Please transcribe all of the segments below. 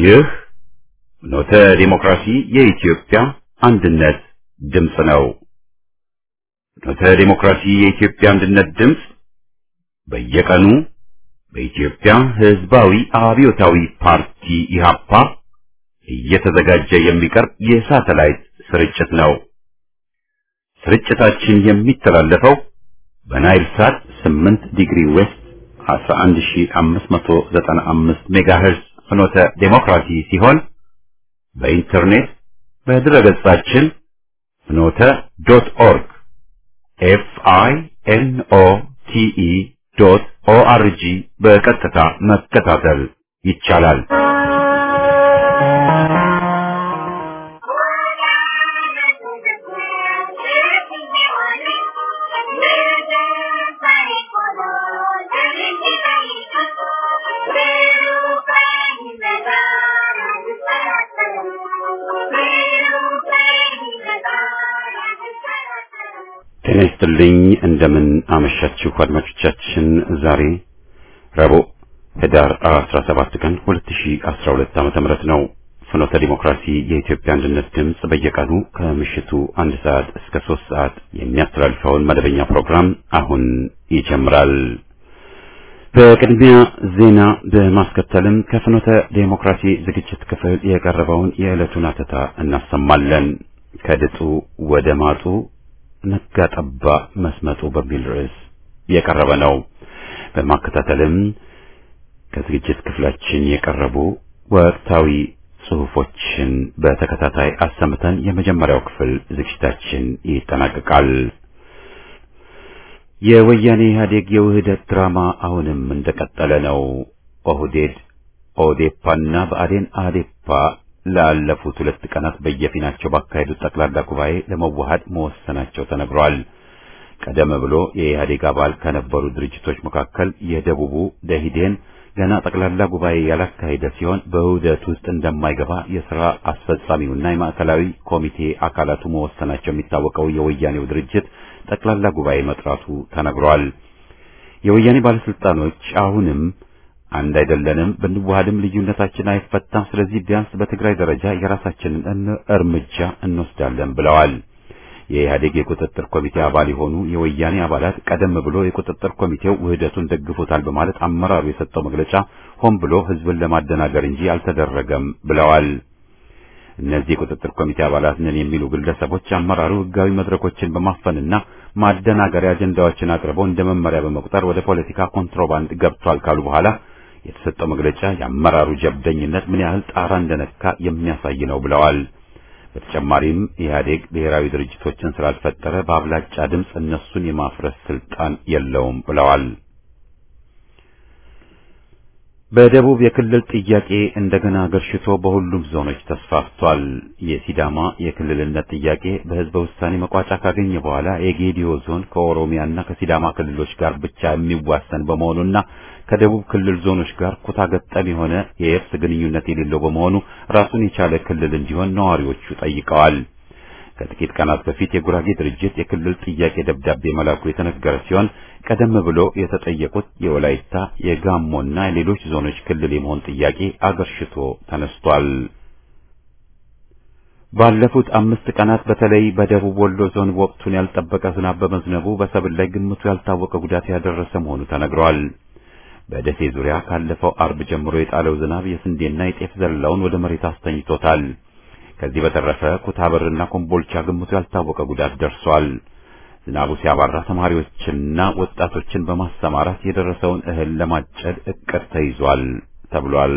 ይህ ኖተ ዲሞክራሲ የኢትዮጵያ አንድነት ድምፅ ነው። ኖተ ዲሞክራሲ የኢትዮጵያ አንድነት ድምፅ በየቀኑ በኢትዮጵያ ሕዝባዊ አብዮታዊ ፓርቲ ኢህአፓ እየተዘጋጀ የሚቀርብ የሳተላይት ስርጭት ነው። ስርጭታችን የሚተላለፈው በናይል ሳት 8 ዲግሪ ዌስት 11595 ሜጋሄርዝ ፍኖተ ዴሞክራሲ ሲሆን በኢንተርኔት በድረገጻችን ፍኖተ ዶት ኦርግ ኤፍ አይ ኤን ኦ ቲ ኢ ዶት ኦ አር ጂ በቀጥታ መከታተል ይቻላል። ጤና ይስጥልኝ። እንደምን አመሻችሁ አድማጮቻችን። ዛሬ ረቡዕ ህዳር 17 ቀን 2012 ዓመተ ምህረት ነው። ፍኖተ ዲሞክራሲ የኢትዮጵያ አንድነት ድምፅ በየቀኑ ከምሽቱ አንድ ሰዓት እስከ ሶስት ሰዓት የሚያስተላልፈውን መደበኛ ፕሮግራም አሁን ይጀምራል። በቅድሚያ ዜና በማስከተልም ከፍኖተ ዴሞክራሲ ዝግጅት ክፍል የቀረበውን የዕለቱን አተታ እናሰማለን። ከድጡ ወደ ማጡ ነጋ ጠባ መስመጡ በሚል ርዕስ የቀረበ ነው። በማከታተልም ከዝግጅት ክፍላችን የቀረቡ ወቅታዊ ጽሑፎችን በተከታታይ አሰምተን የመጀመሪያው ክፍል ዝግጅታችን ይጠናቀቃል። የወያኔ ኢህአዴግ የውህደት ድራማ አሁንም እንደቀጠለ ነው። ኦህዴድ ኦዴፓና ብአዴን አዴፓ ላለፉት ሁለት ቀናት በየፊናቸው ባካሄዱት ጠቅላላ ጉባኤ ለመዋሃድ መወሰናቸው ተነግሯል። ቀደም ብሎ የኢህአዴግ አባል ከነበሩ ድርጅቶች መካከል የደቡቡ ደኢህዴን ገና ጠቅላላ ጉባኤ ያላካሄደ ሲሆን በውህደት ውስጥ እንደማይገባ የሥራ አስፈጻሚውና የማዕከላዊ ኮሚቴ አካላቱ መወሰናቸው የሚታወቀው የወያኔው ድርጅት ጠቅላላ ጉባኤ መጥራቱ ተነግሯል። የወያኔ ባለስልጣኖች አሁንም አንድ አይደለንም፣ ብንዋሃድም ልዩነታችን አይፈታም፣ ስለዚህ ቢያንስ በትግራይ ደረጃ የራሳችንን እርምጃ እንወስዳለን ብለዋል። የኢህአዴግ የቁጥጥር ኮሚቴ አባል የሆኑ የወያኔ አባላት ቀደም ብሎ የቁጥጥር ኮሚቴው ውህደቱን ደግፎታል በማለት አመራሩ የሰጠው መግለጫ ሆን ብሎ ህዝብን ለማደናገር እንጂ አልተደረገም ብለዋል። እነዚህ የቁጥጥር ኮሚቴ አባላት ነን የሚሉ ግለሰቦች አመራሩ ህጋዊ መድረኮችን በማፈንና ማደናገሪያ አጀንዳዎችን አቅርበው እንደ መመሪያ በመቁጠር ወደ ፖለቲካ ኮንትሮባንድ ገብቷል ካሉ በኋላ የተሰጠው መግለጫ የአመራሩ ጀብደኝነት ምን ያህል ጣራ እንደነካ የሚያሳይ ነው ብለዋል። በተጨማሪም ኢህአዴግ ብሔራዊ ድርጅቶችን ስላልፈጠረ በአብላጫ ድምፅ እነሱን የማፍረስ ስልጣን የለውም ብለዋል። በደቡብ የክልል ጥያቄ እንደገና ገርሽቶ በሁሉም ዞኖች ተስፋፍቷል። የሲዳማ የክልልነት ጥያቄ በህዝበ ውሳኔ መቋጫ ካገኘ በኋላ የጌዲዮ ዞን ከኦሮሚያና ከሲዳማ ክልሎች ጋር ብቻ የሚዋሰን በመሆኑና ከደቡብ ክልል ዞኖች ጋር ኩታ ገጠም የሆነ የየብስ ግንኙነት የሌለው በመሆኑ ራሱን የቻለ ክልል እንዲሆን ነዋሪዎቹ ጠይቀዋል። ከጥቂት ቀናት በፊት የጉራጌ ድርጅት የክልል ጥያቄ ደብዳቤ መላኩ የተነገረ ሲሆን ቀደም ብሎ የተጠየቁት የወላይታ የጋሞና የሌሎች ዞኖች ክልል የመሆን ጥያቄ አገርሽቶ ተነስቷል። ባለፉት አምስት ቀናት በተለይ በደቡብ ወሎ ዞን ወቅቱን ያልጠበቀ ዝናብ በመዝነቡ በሰብል ላይ ግምቱ ያልታወቀ ጉዳት ያደረሰ መሆኑ ተነግሯል። በደሴ ዙሪያ ካለፈው አርብ ጀምሮ የጣለው ዝናብ የስንዴና የጤፍ ዘለላውን ወደ መሬት አስተኝቶታል። ከዚህ በተረፈ ኩታበርና ኮምቦልቻ ግምቱ ያልታወቀ ጉዳት ደርሷል። ዝናቡ ሲያባራ ተማሪዎችንና ወጣቶችን በማሰማራት የደረሰውን እህል ለማጨድ እቅድ ተይዟል ተብሏል።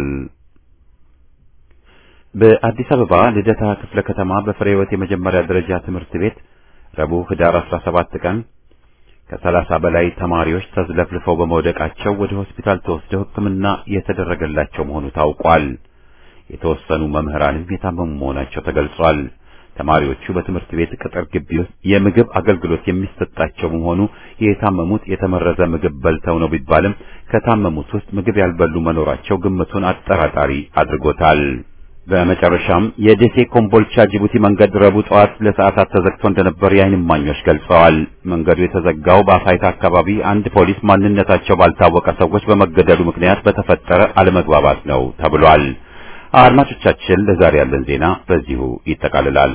በአዲስ አበባ ልደታ ክፍለ ከተማ በፍሬ ሕይወት የመጀመሪያ ደረጃ ትምህርት ቤት ረቡዕ ህዳር 17 ቀን ከሰላሳ በላይ ተማሪዎች ተዝለፍልፈው በመውደቃቸው ወደ ሆስፒታል ተወስደው ሕክምና የተደረገላቸው መሆኑ ታውቋል። የተወሰኑ መምህራንም የታመሙ መሆናቸው ተገልጿል። ተማሪዎቹ በትምህርት ቤት ቅጥር ግቢ ውስጥ የምግብ አገልግሎት የሚሰጣቸው በመሆኑ የታመሙት የተመረዘ ምግብ በልተው ነው ቢባልም ከታመሙት ውስጥ ምግብ ያልበሉ መኖራቸው ግምቱን አጠራጣሪ አድርጎታል። በመጨረሻም የደሴ ኮምቦልቻ ጅቡቲ መንገድ ረቡዕ ጠዋት ለሰዓታት ተዘግቶ እንደነበር የዓይን እማኞች ገልጸዋል። መንገዱ የተዘጋው በአፋይታ አካባቢ አንድ ፖሊስ ማንነታቸው ባልታወቀ ሰዎች በመገደሉ ምክንያት በተፈጠረ አለመግባባት ነው ተብሏል። አድማጮቻችን ለዛሬ ያለን ዜና በዚሁ ይጠቃልላል።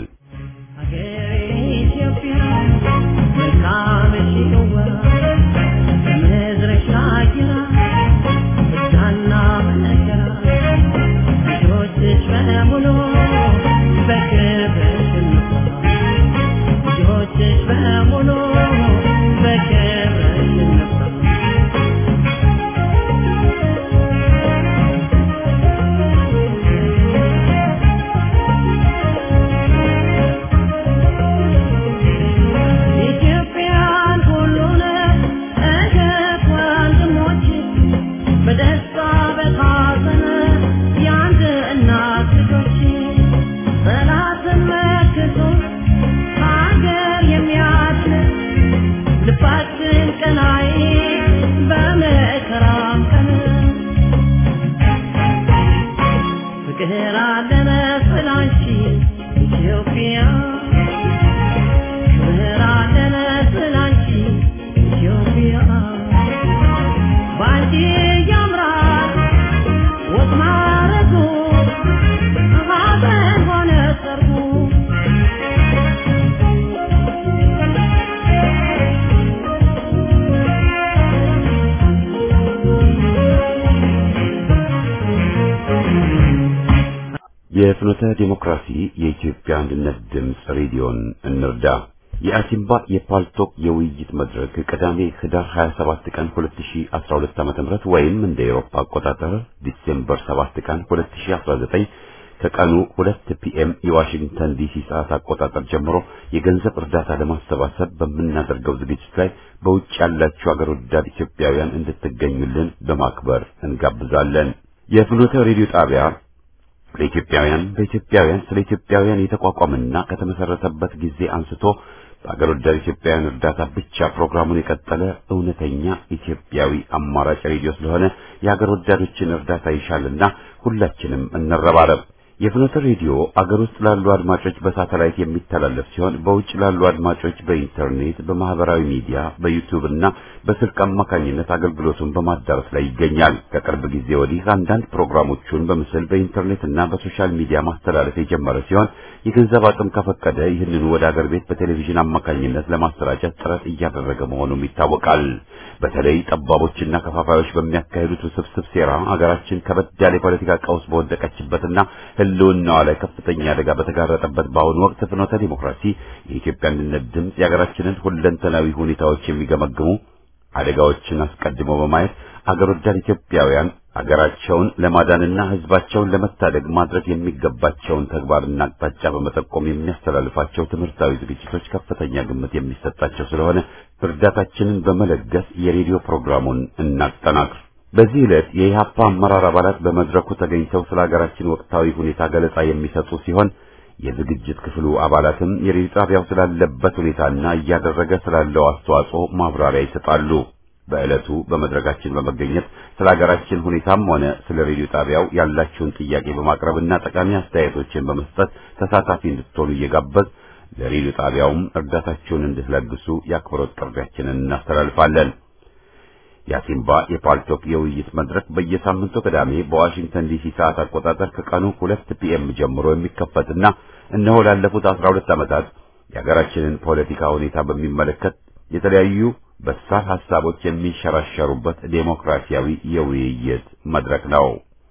የፍኖተ ዲሞክራሲ የኢትዮጵያ አንድነት ድምፅ ሬዲዮን እንርዳ። የአሲምባ የፓልቶክ የውይይት መድረክ ቅዳሜ ህዳር 27 ቀን 2012 ዓ.ም ወይም እንደ ኤሮፓ አቆጣጠር ዲሴምበር 7 ቀን 2019 ከቀኑ 2 ፒኤም የዋሽንግተን ዲሲ ሰዓት አቆጣጠር ጀምሮ የገንዘብ እርዳታ ለማሰባሰብ በምናደርገው ዝግጅት ላይ በውጭ ያላችሁ አገር ወዳድ ኢትዮጵያውያን እንድትገኙልን በማክበር እንጋብዛለን። የፍኖተ ሬዲዮ ጣቢያ ለኢትዮጵያውያን በኢትዮጵያውያን ስለ ኢትዮጵያውያን የተቋቋመና ከተመሰረተበት ጊዜ አንስቶ በአገር ወዳድ ኢትዮጵያውያን እርዳታ ብቻ ፕሮግራሙን የቀጠለ እውነተኛ ኢትዮጵያዊ አማራጭ ሬዲዮ ስለሆነ የአገር ወዳዶችን እርዳታ ይሻልና ሁላችንም እንረባረብ። የፍኖተ ሬዲዮ አገር ውስጥ ላሉ አድማጮች በሳተላይት የሚተላለፍ ሲሆን በውጭ ላሉ አድማጮች በኢንተርኔት፣ በማህበራዊ ሚዲያ፣ በዩቲዩብ እና በስልክ አማካኝነት አገልግሎቱን በማዳረስ ላይ ይገኛል። ከቅርብ ጊዜ ወዲህ አንዳንድ ፕሮግራሞቹን በምስል በኢንተርኔት እና በሶሻል ሚዲያ ማስተላለፍ የጀመረ ሲሆን የገንዘብ አቅም ከፈቀደ ይህንኑ ወደ አገር ቤት በቴሌቪዥን አማካኝነት ለማሰራጨት ጥረት እያደረገ መሆኑም ይታወቃል። በተለይ ጠባቦችና ከፋፋዮች በሚያካሂዱት ውስብስብ ሴራ አገራችን ከበድ ያለ የፖለቲካ ቀውስ በወደቀችበትና ሕልውናዋ ላይ ከፍተኛ አደጋ በተጋረጠበት በአሁኑ ወቅት ፍኖተ ዲሞክራሲ የኢትዮጵያ አንድነት ድምፅ የሀገራችንን ሁለንተናዊ ሁኔታዎች የሚገመግሙ አደጋዎችን አስቀድሞ በማየት አገር ወዳድ ኢትዮጵያውያን አገራቸውን ለማዳንና ሕዝባቸውን ለመታደግ ማድረግ የሚገባቸውን ተግባርና አቅጣጫ በመጠቆም የሚያስተላልፋቸው ትምህርታዊ ዝግጅቶች ከፍተኛ ግምት የሚሰጣቸው ስለሆነ እርዳታችንን በመለገስ የሬዲዮ ፕሮግራሙን እናጠናክር። በዚህ ዕለት የኢህአፓ አመራር አባላት በመድረኩ ተገኝተው ስለ ሀገራችን ወቅታዊ ሁኔታ ገለጻ የሚሰጡ ሲሆን የዝግጅት ክፍሉ አባላትም የሬዲዮ ጣቢያው ስላለበት ሁኔታና እያደረገ ስላለው አስተዋጽኦ ማብራሪያ ይሰጣሉ። በዕለቱ በመድረካችን በመገኘት ስለ ሀገራችን ሁኔታም ሆነ ስለ ሬዲዮ ጣቢያው ያላችሁን ጥያቄ በማቅረብና ጠቃሚ አስተያየቶችን በመስጠት ተሳታፊ እንድትሆኑ እየጋበዝ ለሬዲዮ ጣቢያውም እርዳታችሁን እንድትለግሱ የአክብሮት ጥሪያችንን እናስተላልፋለን። የአሲምባ የፓልቶክ የውይይት መድረክ በየሳምንቱ ቅዳሜ በዋሽንግተን ዲሲ ሰዓት አቆጣጠር ከቀኑ ሁለት ፒኤም ጀምሮ የሚከፈትና እነሆ ላለፉት አስራ ሁለት ዓመታት የሀገራችንን ፖለቲካ ሁኔታ በሚመለከት የተለያዩ በሳል ሐሳቦች የሚንሸራሸሩበት ዴሞክራሲያዊ የውይይት መድረክ ነው።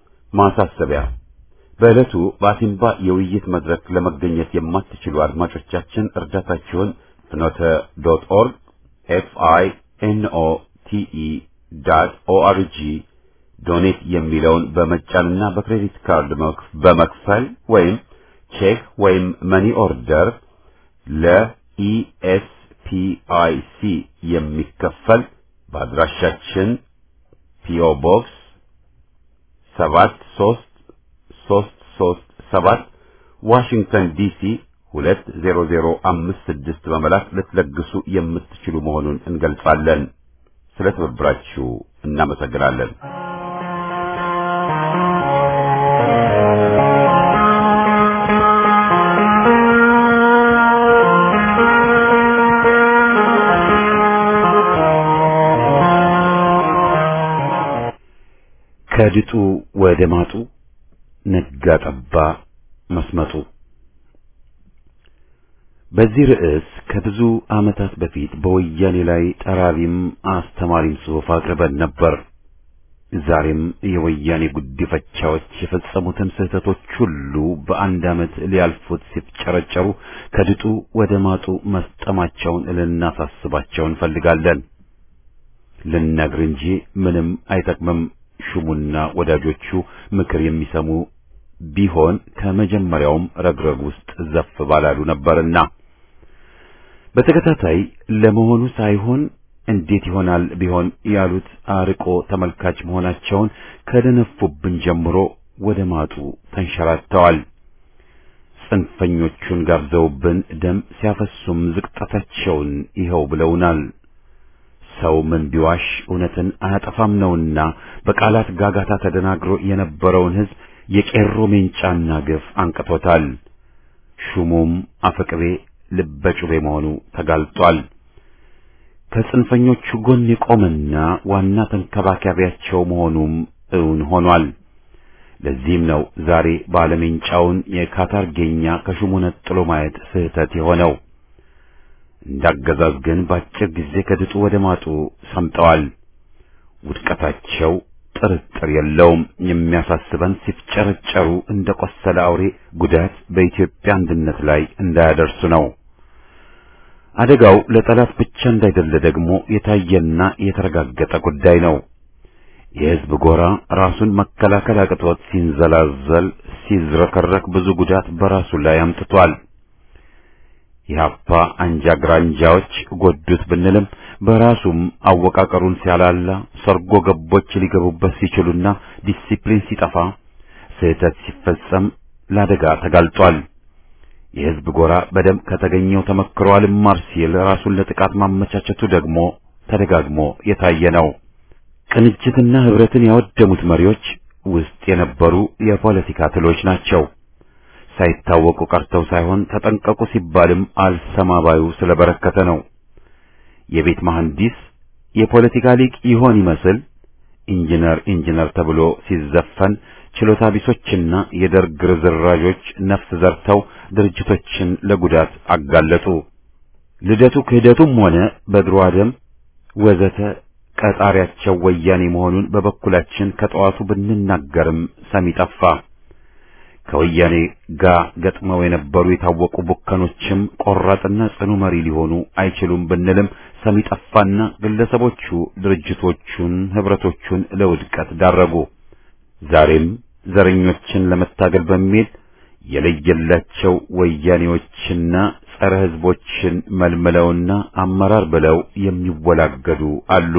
ማሳሰቢያ በዕለቱ በአሲምባ የውይይት መድረክ ለመገኘት የማትችሉ አድማጮቻችን እርዳታችሁን ፍኖተ ዶት ኦርግ ኤፍ አይ ኤን ኦ ቲ ኢ ዳት ኦአርጂ ዶኔት የሚለውን በመጫንና በክሬዲት ካርድ በመክፈል ወይም ቼክ ወይም መኒ ኦርደር ለኢኤስ ፒአይሲ የሚከፈል በአድራሻችን ፒኦ ቦክስ ሰባት ሶስት ሶስት ሶስት ሰባት ዋሽንግተን ዲሲ ሁለት ዜሮ ዜሮ አምስት ስድስት በመላክ ልትለግሱ የምትችሉ መሆኑን እንገልጻለን። ስለ ትብብራችሁ እናመሰግናለን። ከድጡ ወደ ማጡ ነጋ ጠባ መስመጡ። በዚህ ርዕስ ከብዙ ዓመታት በፊት በወያኔ ላይ ጠራቢም አስተማሪም ጽሑፍ አቅርበን ነበር። ዛሬም የወያኔ ጉዲፈቻዎች የፈጸሙትን ስህተቶች ሁሉ በአንድ ዓመት ሊያልፉት ሲፍጨረጨሩ ከድጡ ወደ ማጡ መስጠማቸውን ልናሳስባቸው እንፈልጋለን። ልነግር እንጂ ምንም አይጠቅምም። ሹሙና ወዳጆቹ ምክር የሚሰሙ ቢሆን ከመጀመሪያውም ረግረግ ውስጥ ዘፍ ባላሉ ነበርና በተከታታይ ለመሆኑ ሳይሆን እንዴት ይሆናል ቢሆን ያሉት አርቆ ተመልካች መሆናቸውን ከደነፉብን ጀምሮ ወደ ማጡ ተንሸራተዋል። ጽንፈኞቹን ጋብዘውብን ደም ሲያፈሱም ዝቅጠታቸውን ይኸው ብለውናል። ሰው ምን ቢዋሽ እውነትን አያጠፋም ነውና በቃላት ጋጋታ ተደናግሮ የነበረውን ሕዝብ የቄሮ ሜንጫና ግፍ አንቅቶታል። ሹሙም አፈቅቤ ልበጩቤ መሆኑ ተጋልጧል። ከጽንፈኞቹ ጎን የቆመና ዋና ተንከባካቢያቸው መሆኑም እውን ሆኗል። ለዚህም ነው ዛሬ ባለሜንጫውን የካታርጌኛ ከሹሙ ነጥሎ ማየት ስህተት የሆነው። እንዳገዛዝ ግን በአጭር ጊዜ ከድጡ ወደ ማጡ ሰምጠዋል። ውድቀታቸው ጥርጥር የለውም። የሚያሳስበን ሲፍጨረጨሩ እንደ ቆሰለ አውሬ ጉዳት በኢትዮጵያ አንድነት ላይ እንዳያደርሱ ነው። አደጋው ለጠላት ብቻ እንዳይደለ ደግሞ የታየና የተረጋገጠ ጉዳይ ነው። የሕዝብ ጎራ ራሱን መከላከል አቅቶት ሲንዘላዘል፣ ሲዝረከረክ ብዙ ጉዳት በራሱ ላይ አምጥቷል። የሀፓ አንጃ ግራንጃዎች ጎዱት ብንልም በራሱም አወቃቀሩን ሲያላላ ሰርጎ ገቦች ሊገቡበት ሲችሉና ዲሲፕሊን ሲጠፋ ስህተት ሲፈጸም ለአደጋ ተጋልጧል። የሕዝብ ጎራ በደም ከተገኘው ተመክሮ አልማር ሲል ራሱን ለጥቃት ማመቻቸቱ ደግሞ ተደጋግሞ የታየ ነው። ቅንጅትና ኅብረትን ያወደሙት መሪዎች ውስጥ የነበሩ የፖለቲካ ትሎች ናቸው። ሳይታወቁ ቀርተው ሳይሆን ተጠንቀቁ ሲባልም አልሰማባዩ ስለበረከተ ነው። የቤት መሐንዲስ የፖለቲካ ሊቅ ይሆን ይመስል ኢንጂነር ኢንጂነር ተብሎ ሲዘፈን ችሎታ ቢሶችና የደርግ ርዝራዦች ነፍስ ዘርተው ድርጅቶችን ለጉዳት አጋለጡ። ልደቱ ክህደቱም ሆነ በድሮ አደም ወዘተ ቀጣሪያቸው ወያኔ መሆኑን በበኩላችን ከጠዋቱ ብንናገርም ሰሚ ጠፋ። ከወያኔ ጋር ገጥመው የነበሩ የታወቁ ቡከኖችም ቆራጥና ጽኑ መሪ ሊሆኑ አይችሉም ብንልም ሰሚ ጠፋና ግለሰቦቹ ድርጅቶቹን፣ ህብረቶቹን ለውድቀት ዳረጉ። ዛሬም ዘረኞችን ለመታገል በሚል የለየላቸው ወያኔዎችና ጸረ ህዝቦችን መልምለውና አመራር ብለው የሚወላገዱ አሉ።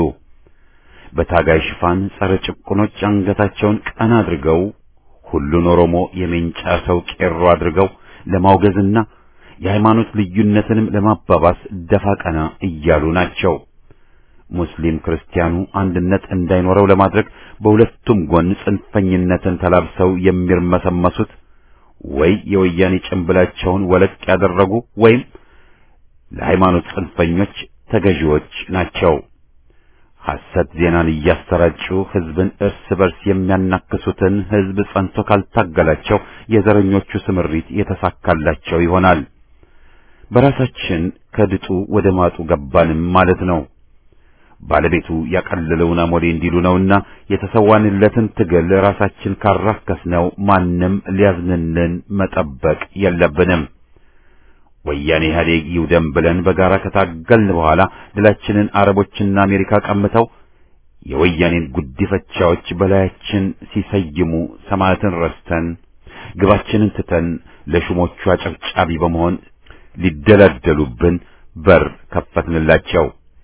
በታጋይ ሽፋን ጸረ ጭቁኖች አንገታቸውን ቀና አድርገው ሁሉን ኦሮሞ የሜንጫ ሰው ቄሮ አድርገው ለማውገዝና የሃይማኖት ልዩነትንም ለማባባስ ደፋ ቀና እያሉ ናቸው። ሙስሊም ክርስቲያኑ አንድነት እንዳይኖረው ለማድረግ በሁለቱም ጎን ጽንፈኝነትን ተላብሰው የሚርመሰመሱት ወይ የወያኔ ጭንብላቸውን ወለቅ ያደረጉ ወይም ለሃይማኖት ጽንፈኞች ተገዢዎች ናቸው። ሐሰት ዜናን እያሰራጩ ህዝብን እርስ በርስ የሚያናክሱትን ህዝብ ጸንቶ ካልታገላቸው የዘረኞቹ ስምሪት የተሳካላቸው ይሆናል። በራሳችን ከድጡ ወደ ማጡ ገባንም ማለት ነው። ባለቤቱ ያቀለለውን አሞሌ እንዲሉ ነውና የተሰዋንለትን ትግል ራሳችን ካራከስነው ማንም ሊያዝንልን መጠበቅ የለብንም። ወያኔ ኢህአዴግ ይውደም ብለን በጋራ ከታገልን በኋላ ድላችንን አረቦችና አሜሪካ ቀምተው የወያኔን ጉዲፈቻዎች በላያችን ሲሰይሙ ሰማዕትን ረስተን ግባችንን ትተን ለሹሞቹ አጨብጫቢ በመሆን ሊደላደሉብን በር ከፈትንላቸው።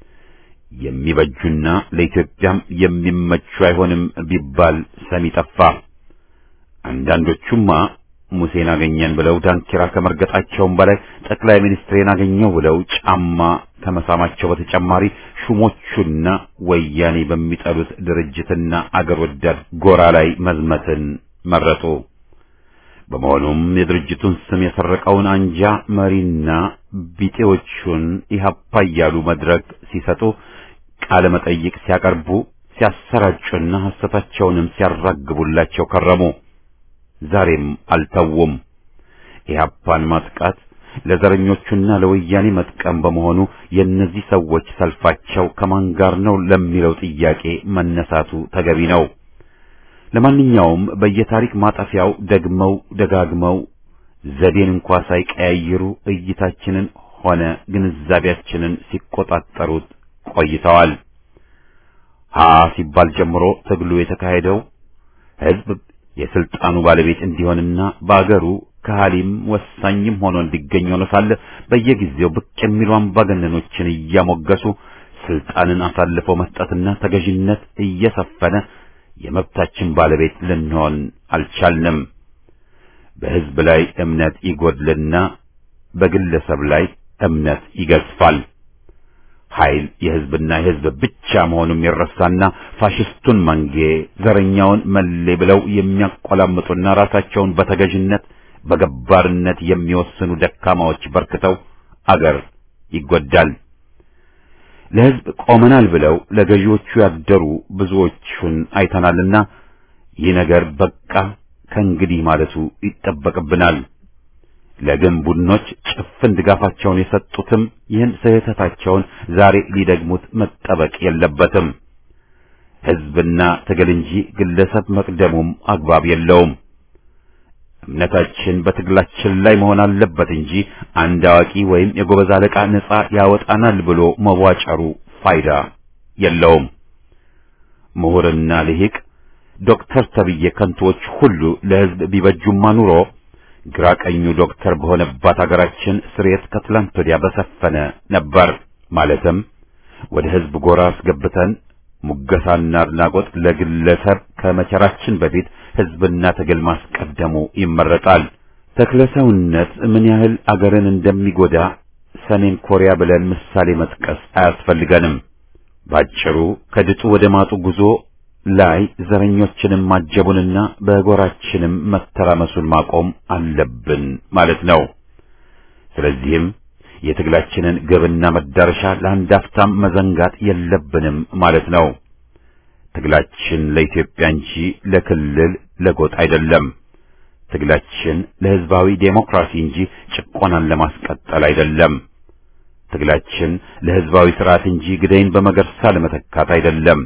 የሚበጁና ለኢትዮጵያም የሚመቹ አይሆንም ቢባል ሰሚ ጠፋ። አንዳንዶቹማ ሙሴን አገኘን ብለው ዳንኪራ ከመርገጣቸውም በላይ ጠቅላይ ሚኒስትሬን አገኘው ብለው ጫማ ከመሳማቸው በተጨማሪ ሹሞቹና ወያኔ በሚጠሉት ድርጅትና አገር ወዳድ ጎራ ላይ መዝመትን መረጡ። በመሆኑም የድርጅቱን ስም የሰረቀውን አንጃ መሪና ቢጤዎቹን ኢህአፓ እያሉ መድረክ ሲሰጡ ቃለ መጠይቅ ሲያቀርቡ ሲያሰራጩና ሐሰታቸውንም ሲያራግቡላቸው ከረሙ። ዛሬም አልተውም። ኢህአፓን ማጥቃት ለዘረኞቹና ለወያኔ መጥቀም በመሆኑ የእነዚህ ሰዎች ሰልፋቸው ከማን ጋር ነው ለሚለው ጥያቄ መነሳቱ ተገቢ ነው። ለማንኛውም በየታሪክ ማጠፊያው ደግመው ደጋግመው ዘዴን እንኳ ሳይቀያይሩ እይታችንን ሆነ ግንዛቤያችንን ሲቆጣጠሩት ቆይተዋል። ሀ ሲባል ጀምሮ ትግሉ የተካሄደው ህዝብ የስልጣኑ ባለቤት እንዲሆንና በአገሩ ከሃሊም ወሳኝም ሆኖ እንዲገኝ ሆኖ ሳለ በየጊዜው ብቅ የሚሉ አምባገነኖችን እያሞገሱ ስልጣንን አሳልፈው መስጠትና ተገዥነት እየሰፈነ የመብታችን ባለቤት ልንሆን አልቻልንም። በህዝብ ላይ እምነት ይጎድልና በግለሰብ ላይ እምነት ይገዝፋል። ኃይል የህዝብና የህዝብ ብቻ መሆኑም ይረሳና ፋሽስቱን መንጌ ዘረኛውን መሌ ብለው የሚያቆላምጡና ራሳቸውን በተገዥነት በገባርነት የሚወስኑ ደካማዎች በርክተው አገር ይጎዳል። ለህዝብ ቆመናል ብለው ለገዢዎቹ ያደሩ ብዙዎቹን አይተናልና ይህ ነገር በቃ ከእንግዲህ ማለቱ ይጠበቅብናል። ለግን ቡድኖች ጭፍን ድጋፋቸውን የሰጡትም ይህን ስህተታቸውን ዛሬ ሊደግሙት መጠበቅ የለበትም። ህዝብና ትግል እንጂ ግለሰብ መቅደሙም አግባብ የለውም። እምነታችን በትግላችን ላይ መሆን አለበት እንጂ አንድ አዋቂ ወይም የጎበዝ አለቃ ነጻ ያወጣናል ብሎ መዋጨሩ ፋይዳ የለውም። ምሁርና ልሂቅ ዶክተር ተብዬ ከንቶዎች ሁሉ ለህዝብ ቢበጁማ ኑሮ ግራ ቀኙ ዶክተር በሆነባት አገራችን ስርየት ከትላንት ወዲያ በሰፈነ ነበር። ማለትም ወደ ህዝብ ጎራ አስገብተን ሙገሳና አድናቆት ለግለሰብ ከመቸራችን በፊት ህዝብና ትግል ማስቀደሙ ይመረጣል። ተክለ ሰውነት ምን ያህል አገርን እንደሚጎዳ ሰሜን ኮሪያ ብለን ምሳሌ መጥቀስ አያስፈልገንም። ባጭሩ ከድጡ ወደ ማጡ ጉዞ ላይ ዘረኞችንም ማጀቡንና በጎራችንም መተራመሱን ማቆም አለብን ማለት ነው። ስለዚህም የትግላችንን ግብና መዳረሻ ለአንድ አፍታም መዘንጋት የለብንም ማለት ነው። ትግላችን ለኢትዮጵያ እንጂ ለክልል ለጎጥ አይደለም። ትግላችን ለህዝባዊ ዴሞክራሲ እንጂ ጭቆናን ለማስቀጠል አይደለም። ትግላችን ለህዝባዊ ስርዓት እንጂ ግደይን በመገርሳ ለመተካት አይደለም።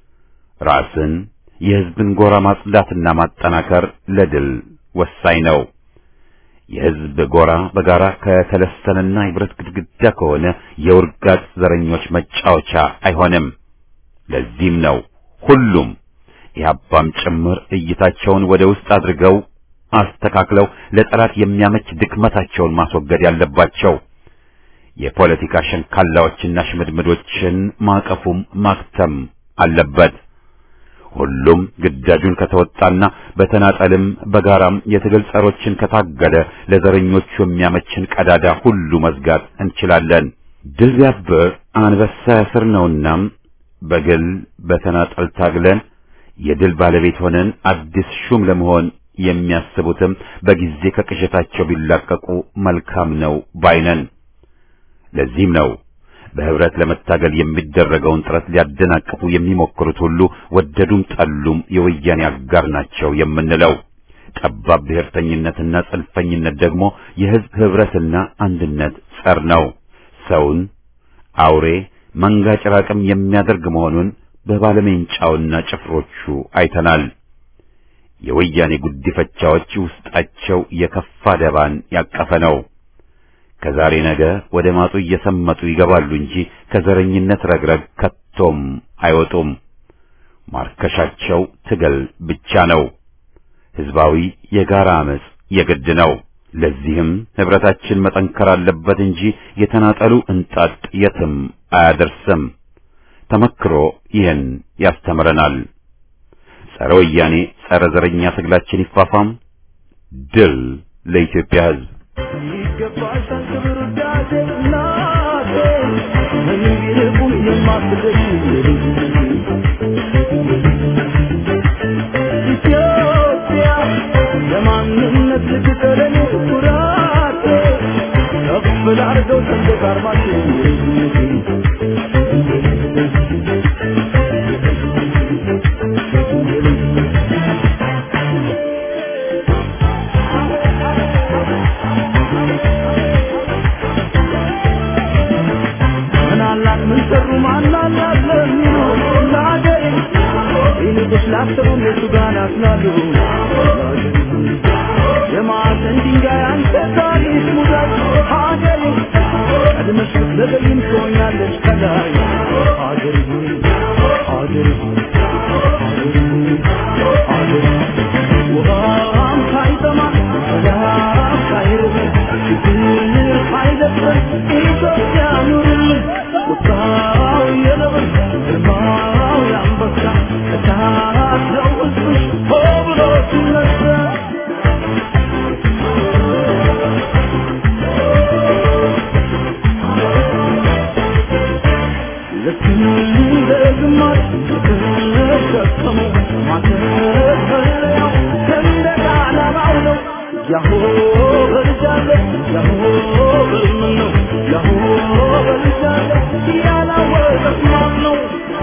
ራስን የህዝብን ጎራ ማጽዳትና ማጠናከር ለድል ወሳኝ ነው። የህዝብ ጎራ በጋራ ከተለሰነና የብረት ግድግዳ ከሆነ የውርጋት ዘረኞች መጫወቻ አይሆንም። ለዚህም ነው ሁሉም ኢህአፓም ጭምር እይታቸውን ወደ ውስጥ አድርገው አስተካክለው ለጠላት የሚያመች ድክመታቸውን ማስወገድ ያለባቸው። የፖለቲካ ሸንካላዎችና ሽምድምዶችን ማቀፉም ማክተም አለበት። ሁሉም ግዳጁን ከተወጣና በተናጠልም በጋራም የትግል ጸሮችን ከታገለ ለዘረኞቹ የሚያመችን ቀዳዳ ሁሉ መዝጋት እንችላለን። ድል ቢያብር አንበሳ ያስር ነውና በግል በተናጠል ታግለን የድል ባለቤት ሆነን አዲስ ሹም ለመሆን የሚያስቡትም በጊዜ ከቅዠታቸው ቢላቀቁ መልካም ነው ባይነን። ለዚህም ነው በህብረት ለመታገል የሚደረገውን ጥረት ሊያደናቅፉ የሚሞክሩት ሁሉ ወደዱም ጠሉም የወያኔ አጋር ናቸው የምንለው። ጠባብ ብሔርተኝነትና ጽንፈኝነት ደግሞ የህዝብ ህብረትና አንድነት ጸር ነው። ሰውን አውሬ መንጋ ጭራቅም የሚያደርግ መሆኑን በባለሜንጫውና ጭፍሮቹ አይተናል። የወያኔ ጉዲፈቻዎች ውስጣቸው የከፋ ደባን ያቀፈ ነው። ከዛሬ ነገ ወደ ማጡ እየሰመጡ ይገባሉ እንጂ ከዘረኝነት ረግረግ ከቶም አይወጡም። ማርከሻቸው ትግል ብቻ ነው። ህዝባዊ የጋራ አመጽ የግድ ነው። ለዚህም ህብረታችን መጠንከር አለበት እንጂ የተናጠሉ እንጣጥ የትም አያደርስም። ተመክሮ ይህን ያስተምረናል። ጸረ ወያኔ ጸረ ዘረኛ ትግላችን ይፋፋም። ድል ለኢትዮጵያ ህዝብ። ይገባሻል ክብር ውዳሴ እናቴ ምንም ቢርቁም የማትደርሺ ኢትዮጵያ የማንነት ልትጠለኝ ኩራቴ ከፍ ላርገው ሰንደቅ ዓርማችን ያስላሉ የማዕዘን ድንጋይ አንተ ታሪክ ሙዳት ሀገሬ ቀድመሽ ብትዘገይም ትሆኛለሽ ከላይ ሀገሬ ሀገሬ ሀገሬ ውሃም ሳይጠማ ሰላም ሳይርብ ችግር ሳይደፍር ኢትዮጵያ ኑርልን ቁጣው የነብር ግርማው የአንበሳ እሳት ነው ሕዝብሽ ሆ ብሎ ሲነሳ ልክ እንደ ግማሽ የተሸከሙ ማተፈለያው ሰንደቅ ዓላማው ነው። ያሆ በልጃለ ያሆ በልምን ነው ያሆ በልጃለ ያላወቀት ማን ነው?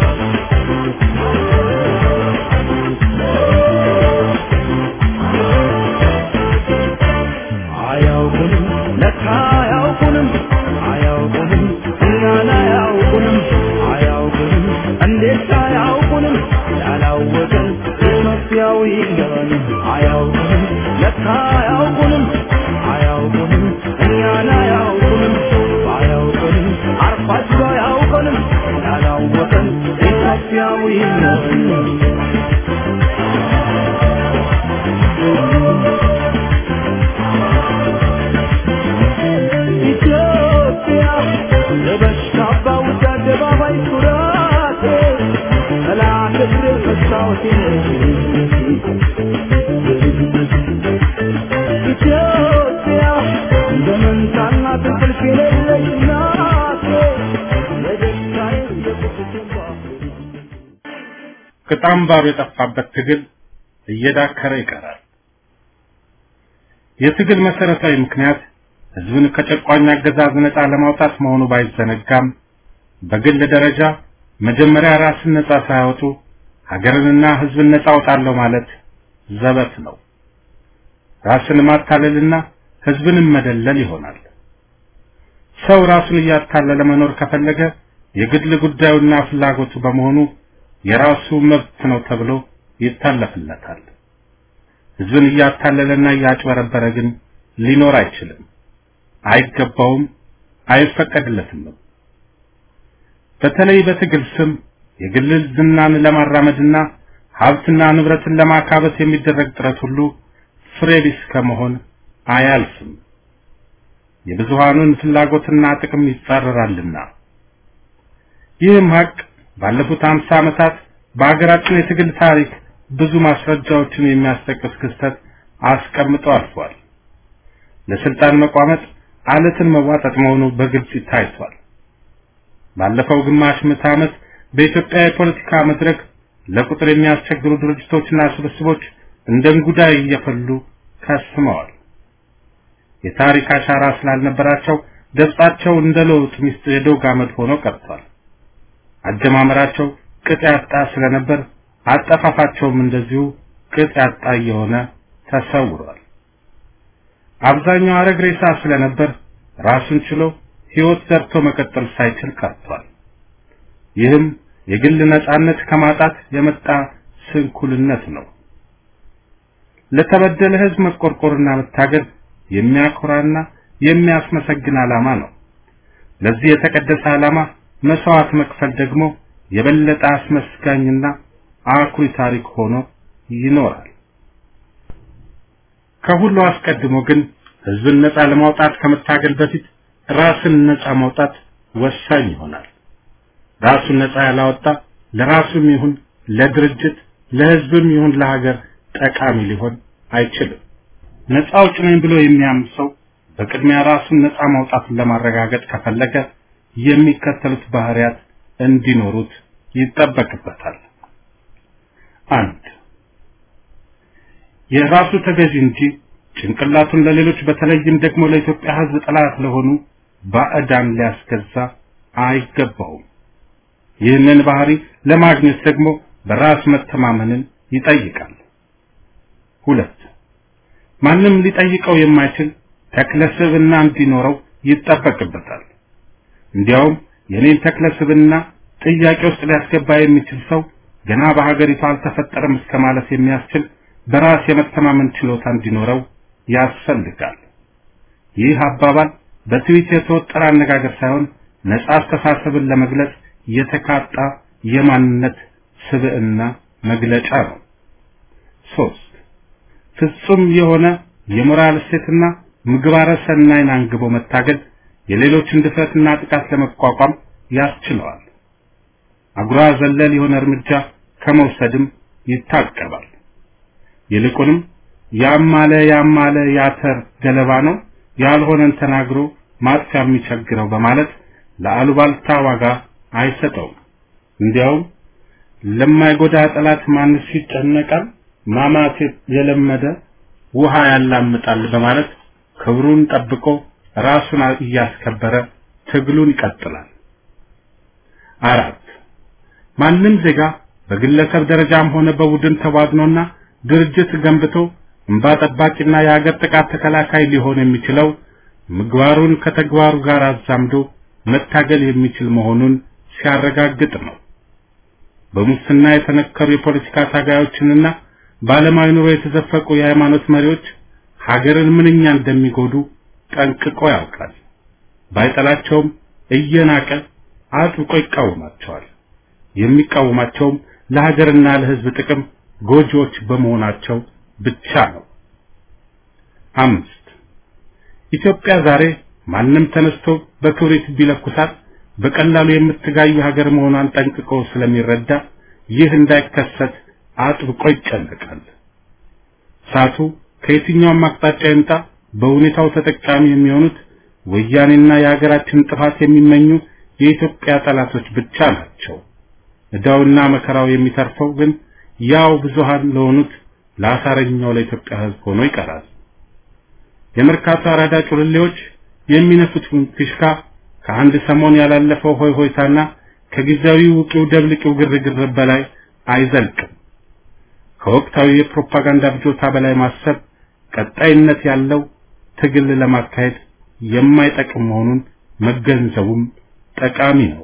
አያውቁንም ለካ አያውቁንም አያውቁንም እኛን አያውቁንም አያውቁንም እንዴት አያውቁንም ያላወቀን ኢትዮጵያዊ ገባን አያውቁንም ለካ አያውቁንም አያውቁንም እኛን አያውቁንም አያውቁንም አርፋቸው አያውቁንም ያላወቀን ኢትዮጵያዊ ገባን ኢትዮጵያ ለበሽታ ባውጃ አደባባይ ኩራቴ ጠላት እግር መስታወቴ ኢትዮጵያ እንደ መንታና ትንቅልፍ የሌለች ናቴ ለደስታዬ የቁስቴ ቅጣምባሩ የጠፋበት ትግል እየዳከረ ይቀራል። የትግል መሰረታዊ ምክንያት ህዝብን ከጨቋኝ አገዛዝ ነፃ ለማውጣት መሆኑ ባይዘነጋም በግል ደረጃ መጀመሪያ ራስን ነፃ ሳያወጡ ሀገርንና ህዝብን ነፃ አውጣለሁ ማለት ዘበት ነው። ራስን ማታለልና ህዝብንም መደለል ይሆናል። ሰው ራሱን እያታለለ መኖር ከፈለገ የግል ጉዳዩና ፍላጎቱ በመሆኑ የራሱ መብት ነው ተብሎ ይታለፍለታል። ህዝብን እያታለለና እያጭበረበረ ግን ሊኖር አይችልም፣ አይገባውም፣ አይፈቀድለትም። በተለይ በትግል ስም የግል ዝናን ለማራመድና ሀብትና ንብረትን ለማካበት የሚደረግ ጥረት ሁሉ ፍሬ ቢስ ከመሆን አያልፍም። የብዙሃኑን ፍላጎትና ጥቅም ይጻረራልና። ይህም ሀቅ ባለፉት አምሳ ዓመታት በሀገራችን የትግል ታሪክ ብዙ ማስረጃዎችን የሚያስጠቅስ ክስተት አስቀምጦ አልፏል። ለስልጣን መቋመጥ አለትን መዋጠጥ መሆኑ በግልጽ ታይቷል። ባለፈው ግማሽ ምዕተ ዓመት በኢትዮጵያ የፖለቲካ መድረክ ለቁጥር የሚያስቸግሩ ድርጅቶችና ስብስቦች እንደ እንጉዳይ እየፈሉ ከስመዋል። የታሪክ አሻራ ስላልነበራቸው ገጻቸው እንደ ለውጥ ሚስት የዶግ አመድ ሆኖ ቀርቷል። አጀማመራቸው ቅጥ ያጣ ስለነበር አጠፋፋቸውም እንደዚሁ ቅጥ ያጣ እየሆነ ተሰውሯል። አብዛኛው አረግ ሬሳ ስለነበር ራሱን ችሎ ሕይወት ዘርቶ መቀጠል ሳይችል ቀርቷል። ይህም የግል ነጻነት ከማጣት የመጣ ስንኩልነት ነው። ለተበደለ ሕዝብ መቆርቆርና መታገል የሚያኮራና የሚያስመሰግን ዓላማ ነው። ለዚህ የተቀደሰ ዓላማ መስዋዕት መክፈል ደግሞ የበለጠ አስመስጋኝና አኩሪ ታሪክ ሆኖ ይኖራል። ከሁሉ አስቀድሞ ግን ህዝብን ነፃ ለማውጣት ከመታገል በፊት ራስን ነፃ ማውጣት ወሳኝ ይሆናል። ራሱን ነፃ ያላወጣ ለራሱም ይሁን ለድርጅት ለህዝብም ይሁን ለሀገር ጠቃሚ ሊሆን አይችልም። ነፃ አውጭ ነኝ ብሎ የሚያምን ሰው በቅድሚያ ራሱን ነፃ ማውጣትን ለማረጋገጥ ከፈለገ የሚከተሉት ባህሪያት እንዲኖሩት ይጠበቅበታል። አንድ የራሱ ተገዢ እንጂ ጭንቅላቱን ለሌሎች በተለይም ደግሞ ለኢትዮጵያ ህዝብ ጠላት ለሆኑ ባዕዳን ሊያስገዛ አይገባውም። ይህንን ባህሪ ለማግኘት ደግሞ በራስ መተማመንን ይጠይቃል። ሁለት ማንም ሊጠይቀው የማይችል ተክለ ስብዕና እንዲኖረው ይጠበቅበታል። እንዲያውም የኔን ተክለ ስብዕና ጥያቄ ውስጥ ሊያስገባ የሚችል ሰው ገና በሀገሪቱ አልተፈጠረም እስከ ማለት የሚያስችል በራስ የመተማመን ችሎታ እንዲኖረው ያስፈልጋል። ይህ አባባል በትዊት የተወጠረ አነጋገር ሳይሆን ነጻ አስተሳሰብን ለመግለጽ የተካጣ የማንነት ስብዕና መግለጫ ነው። ሶስት ፍጹም የሆነ የሞራል እሴትና ምግባረ ሰናይን አንግቦ መታገል የሌሎችን ድፍረትና ጥቃት ለመቋቋም ያስችለዋል። አጉራ ዘለል የሆነ እርምጃ ከመውሰድም ይታቀባል። ይልቁንም ያማለ ያማለ ያተር ገለባ ነው ያልሆነን ተናግሮ ማጥፊያ የሚቸግረው በማለት ለአሉባልታ ዋጋ አይሰጠውም። እንዲያውም ለማይጎዳ ጠላት ማንስ ይጨነቃል፣ ማማት የለመደ ውሃ ያላምጣል በማለት ክብሩን ጠብቆ ራሱን እያስከበረ ትግሉን ይቀጥላል። አራት ማንም ዜጋ በግለሰብ ደረጃም ሆነ በቡድን ተዋግኖና ድርጅት ገንብቶ እንባ ጠባቂና የሀገር ጥቃት ተከላካይ ሊሆን የሚችለው ምግባሩን ከተግባሩ ጋር አዛምዶ መታገል የሚችል መሆኑን ሲያረጋግጥ ነው። በሙስና የተነከሩ የፖለቲካ ታጋዮችንና በዓለማዊ ኑሮ የተዘፈቁ የሃይማኖት መሪዎች ሀገርን ምንኛ እንደሚጎዱ ጠንቅቆ ያውቃል። ባይጠላቸውም እየናቀ አጥብቆ ይቃወማቸዋል። የሚቃወማቸውም ለሀገርና ለሕዝብ ጥቅም ጎጂዎች በመሆናቸው ብቻ ነው። አምስት ኢትዮጵያ ዛሬ ማንም ተነስቶ በክብሪት ቢለኩሳት በቀላሉ የምትጋይ ሀገር መሆኗን ጠንቅቆ ስለሚረዳ ይህ እንዳይከሰት አጥብቆ ይጨነቃል። እሳቱ ከየትኛውም አቅጣጫ ይምጣ በሁኔታው ተጠቃሚ የሚሆኑት ወያኔና የሀገራችን ጥፋት የሚመኙ የኢትዮጵያ ጠላቶች ብቻ ናቸው። ዕዳውና መከራው የሚተርፈው ግን ያው ብዙሃን ለሆኑት ለአሳረኛው ለኢትዮጵያ ሕዝብ ሆኖ ይቀራል። የመርካቶ አራዳ ጩልሌዎች የሚነፉት ፊሽካ ከአንድ ሰሞን ያላለፈው ሆይ ሆይታና ከጊዜያዊ ውቂው ደብልቂው ግርግር በላይ አይዘልቅም። ከወቅታዊ የፕሮፓጋንዳ ብጆታ በላይ ማሰብ ቀጣይነት ያለው ትግል ለማካሄድ የማይጠቅም መሆኑን መገንዘቡም ጠቃሚ ነው።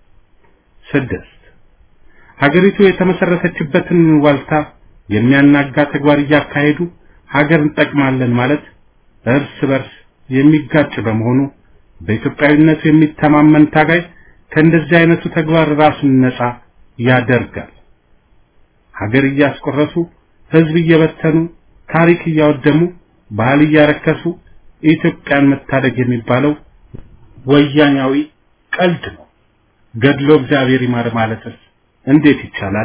ስድስት ሀገሪቱ የተመሰረተችበትን ዋልታ የሚያናጋ ተግባር እያካሄዱ ሀገር እንጠቅማለን ማለት እርስ በርስ የሚጋጭ በመሆኑ በኢትዮጵያዊነቱ የሚተማመን ታጋይ ከእንደዚህ አይነቱ ተግባር ራሱን ነፃ ያደርጋል። ሀገር እያስቆረሱ ህዝብ እየበተኑ ታሪክ እያወደሙ ባህል እያረከሱ ኢትዮጵያን መታደግ የሚባለው ወያኛዊ ቀልድ ነው። ገድሎ እግዚአብሔር ይማር ማለትስ እንዴት ይቻላል?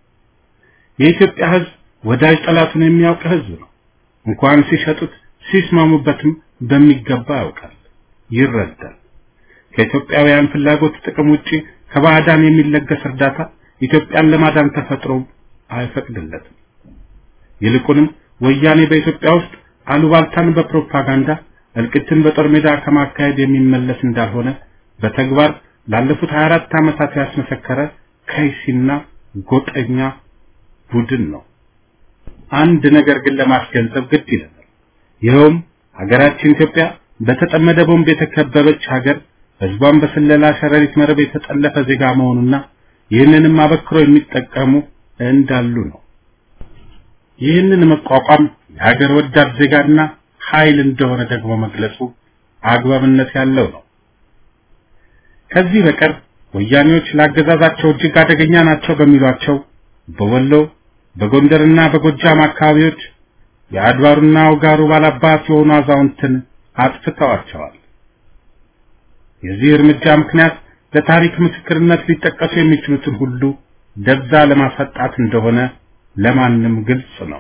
የኢትዮጵያ ህዝብ ወዳጅ ጠላቱን የሚያውቅ ህዝብ ነው። እንኳን ሲሸጡት ሲስማሙበትም በሚገባ ያውቃል፣ ይረዳል። ከኢትዮጵያውያን ፍላጎት ጥቅም ውጪ ከባዕዳን የሚለገስ እርዳታ ኢትዮጵያን ለማዳን ተፈጥሮ አይፈቅድለትም። ይልቁንም ወያኔ በኢትዮጵያ ውስጥ አሉባልታን በፕሮፓጋንዳ እልቅትን በጦር ሜዳ ከማካሄድ የሚመለስ እንዳልሆነ በተግባር ላለፉት 24 ዓመታት ያስመሰከረ ከይሲና ጎጠኛ ቡድን ነው። አንድ ነገር ግን ለማስገንዘብ ግድ ይለናል። ይኸውም ሀገራችን ኢትዮጵያ በተጠመደ ቦምብ የተከበበች ሀገር፣ ህዝቧን በስለላ ሸረሪት መረብ የተጠለፈ ዜጋ መሆኑና ይህንንም አበክሮ የሚጠቀሙ እንዳሉ ነው። ይህንን መቋቋም የሀገር ወዳድ ዜጋና ኃይል እንደሆነ ደግሞ መግለጹ አግባብነት ያለው ነው። ከዚህ በቀር ወያኔዎች ለአገዛዛቸው እጅግ አደገኛ ናቸው በሚሏቸው በወሎ በጎንደርና በጎጃም አካባቢዎች የአድባሩና ውጋሩ ባላባት የሆኑ አዛውንትን አጥፍተዋቸዋል። የዚህ እርምጃ ምክንያት ለታሪክ ምስክርነት ሊጠቀሱ የሚችሉትን ሁሉ ደብዛ ለማሳጣት እንደሆነ ለማንም ግልጽ ነው።